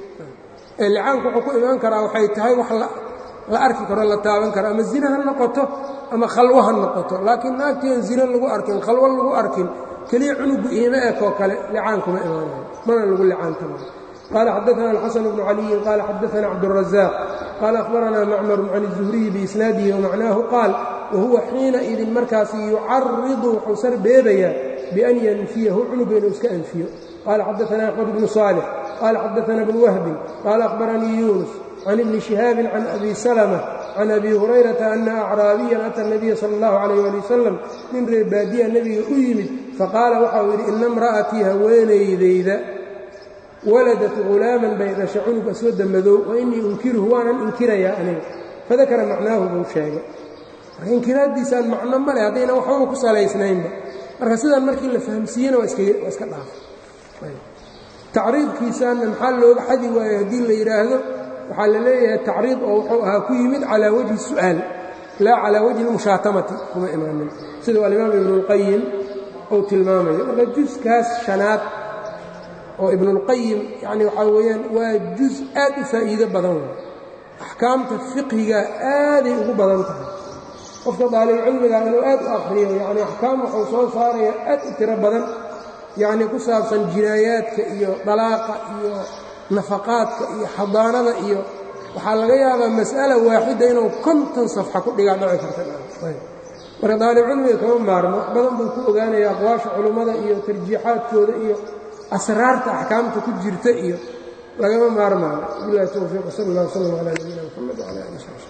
ee licaanku wuxuu ku imaan karaa waxay tahay wax la arki karo la taaban karo ama zina ha noqoto ama khalwo ha noqoto laakiin naagtii aan zina lagu arkin khalwo lagu arkin keliya cunugu iima ekoo kale licaankuma imaanayo mana lagu licaantama قال xدثنا الxسن بن علي قال xدثنا cبدالرزاق قال أخبرنا معmر عن الزهري بإسناaده ومعناه قاaل وهuوa xiinaidin markaasi يucariضu wuxuu sar beebayaa بأn ynfiyahu cunuga inuu iska أnfiyo قال xدثنا أحمد بن صالح قال xدثنا بن وهب قال أخبرنيi يuنس عن بن شهاaب عن أبي سلمة عن أبي هريرة أن أعراaبيا أtى النبي صلى الله عليه ولي وسلم nin reer baadiya nebiga u yimid faqاala waxau yidhi ina امرأتيi haweenaydayda waladat hulaaman bay dhashay cunug aswada madow wa innii unkiruhu waanan inkirayaa aniga fadakara macnaahu buu sheegay marka inkiraaddiisaan macno male haddayna waxbaba ku salaysnaynba marka sidaan markii la fahamsiiyena waa iska dhaafay tacriidkiisaanna maxaa looga xadi waayo haddii la yidhaahdo waxaa la leeyahay tacriid oo wuxuu ahaa ku yimid calaa wajhi su'aal laa calaa wajhi lmushaatamati kuma imaanin siduu alimaam ibnuulqayim uu tilmaamayo marka juskaas shanaad oo ibnuulqayim yacni waxaa weeyaan waa juz aad u faa'iido badan wey axkaamta fiqhiga aaday ugu badan tahay qofka daalibcilmiga inuu aad u akhriyo yacni axkaam wuxuu soo saaraya aad u tiro badan yacni ku saabsan jinaayaadka iyo dalaaqa iyo nafaqaadka iyo xadaanada iyo waxaa laga yaabaa mas'ala waaxida inuu konton safxa ku dhigaa dhaci karta marka daalibcilmiga kama maarmo wax badan buu ku ogaanaya aqwaasha culummada iyo tarjiixaadkooda iyo asraarta axkaamta ku jirta iyo lagama maarmaayo bilahi towfiiq sal اllah wslm calى nabiyina mxamed wcala ali sb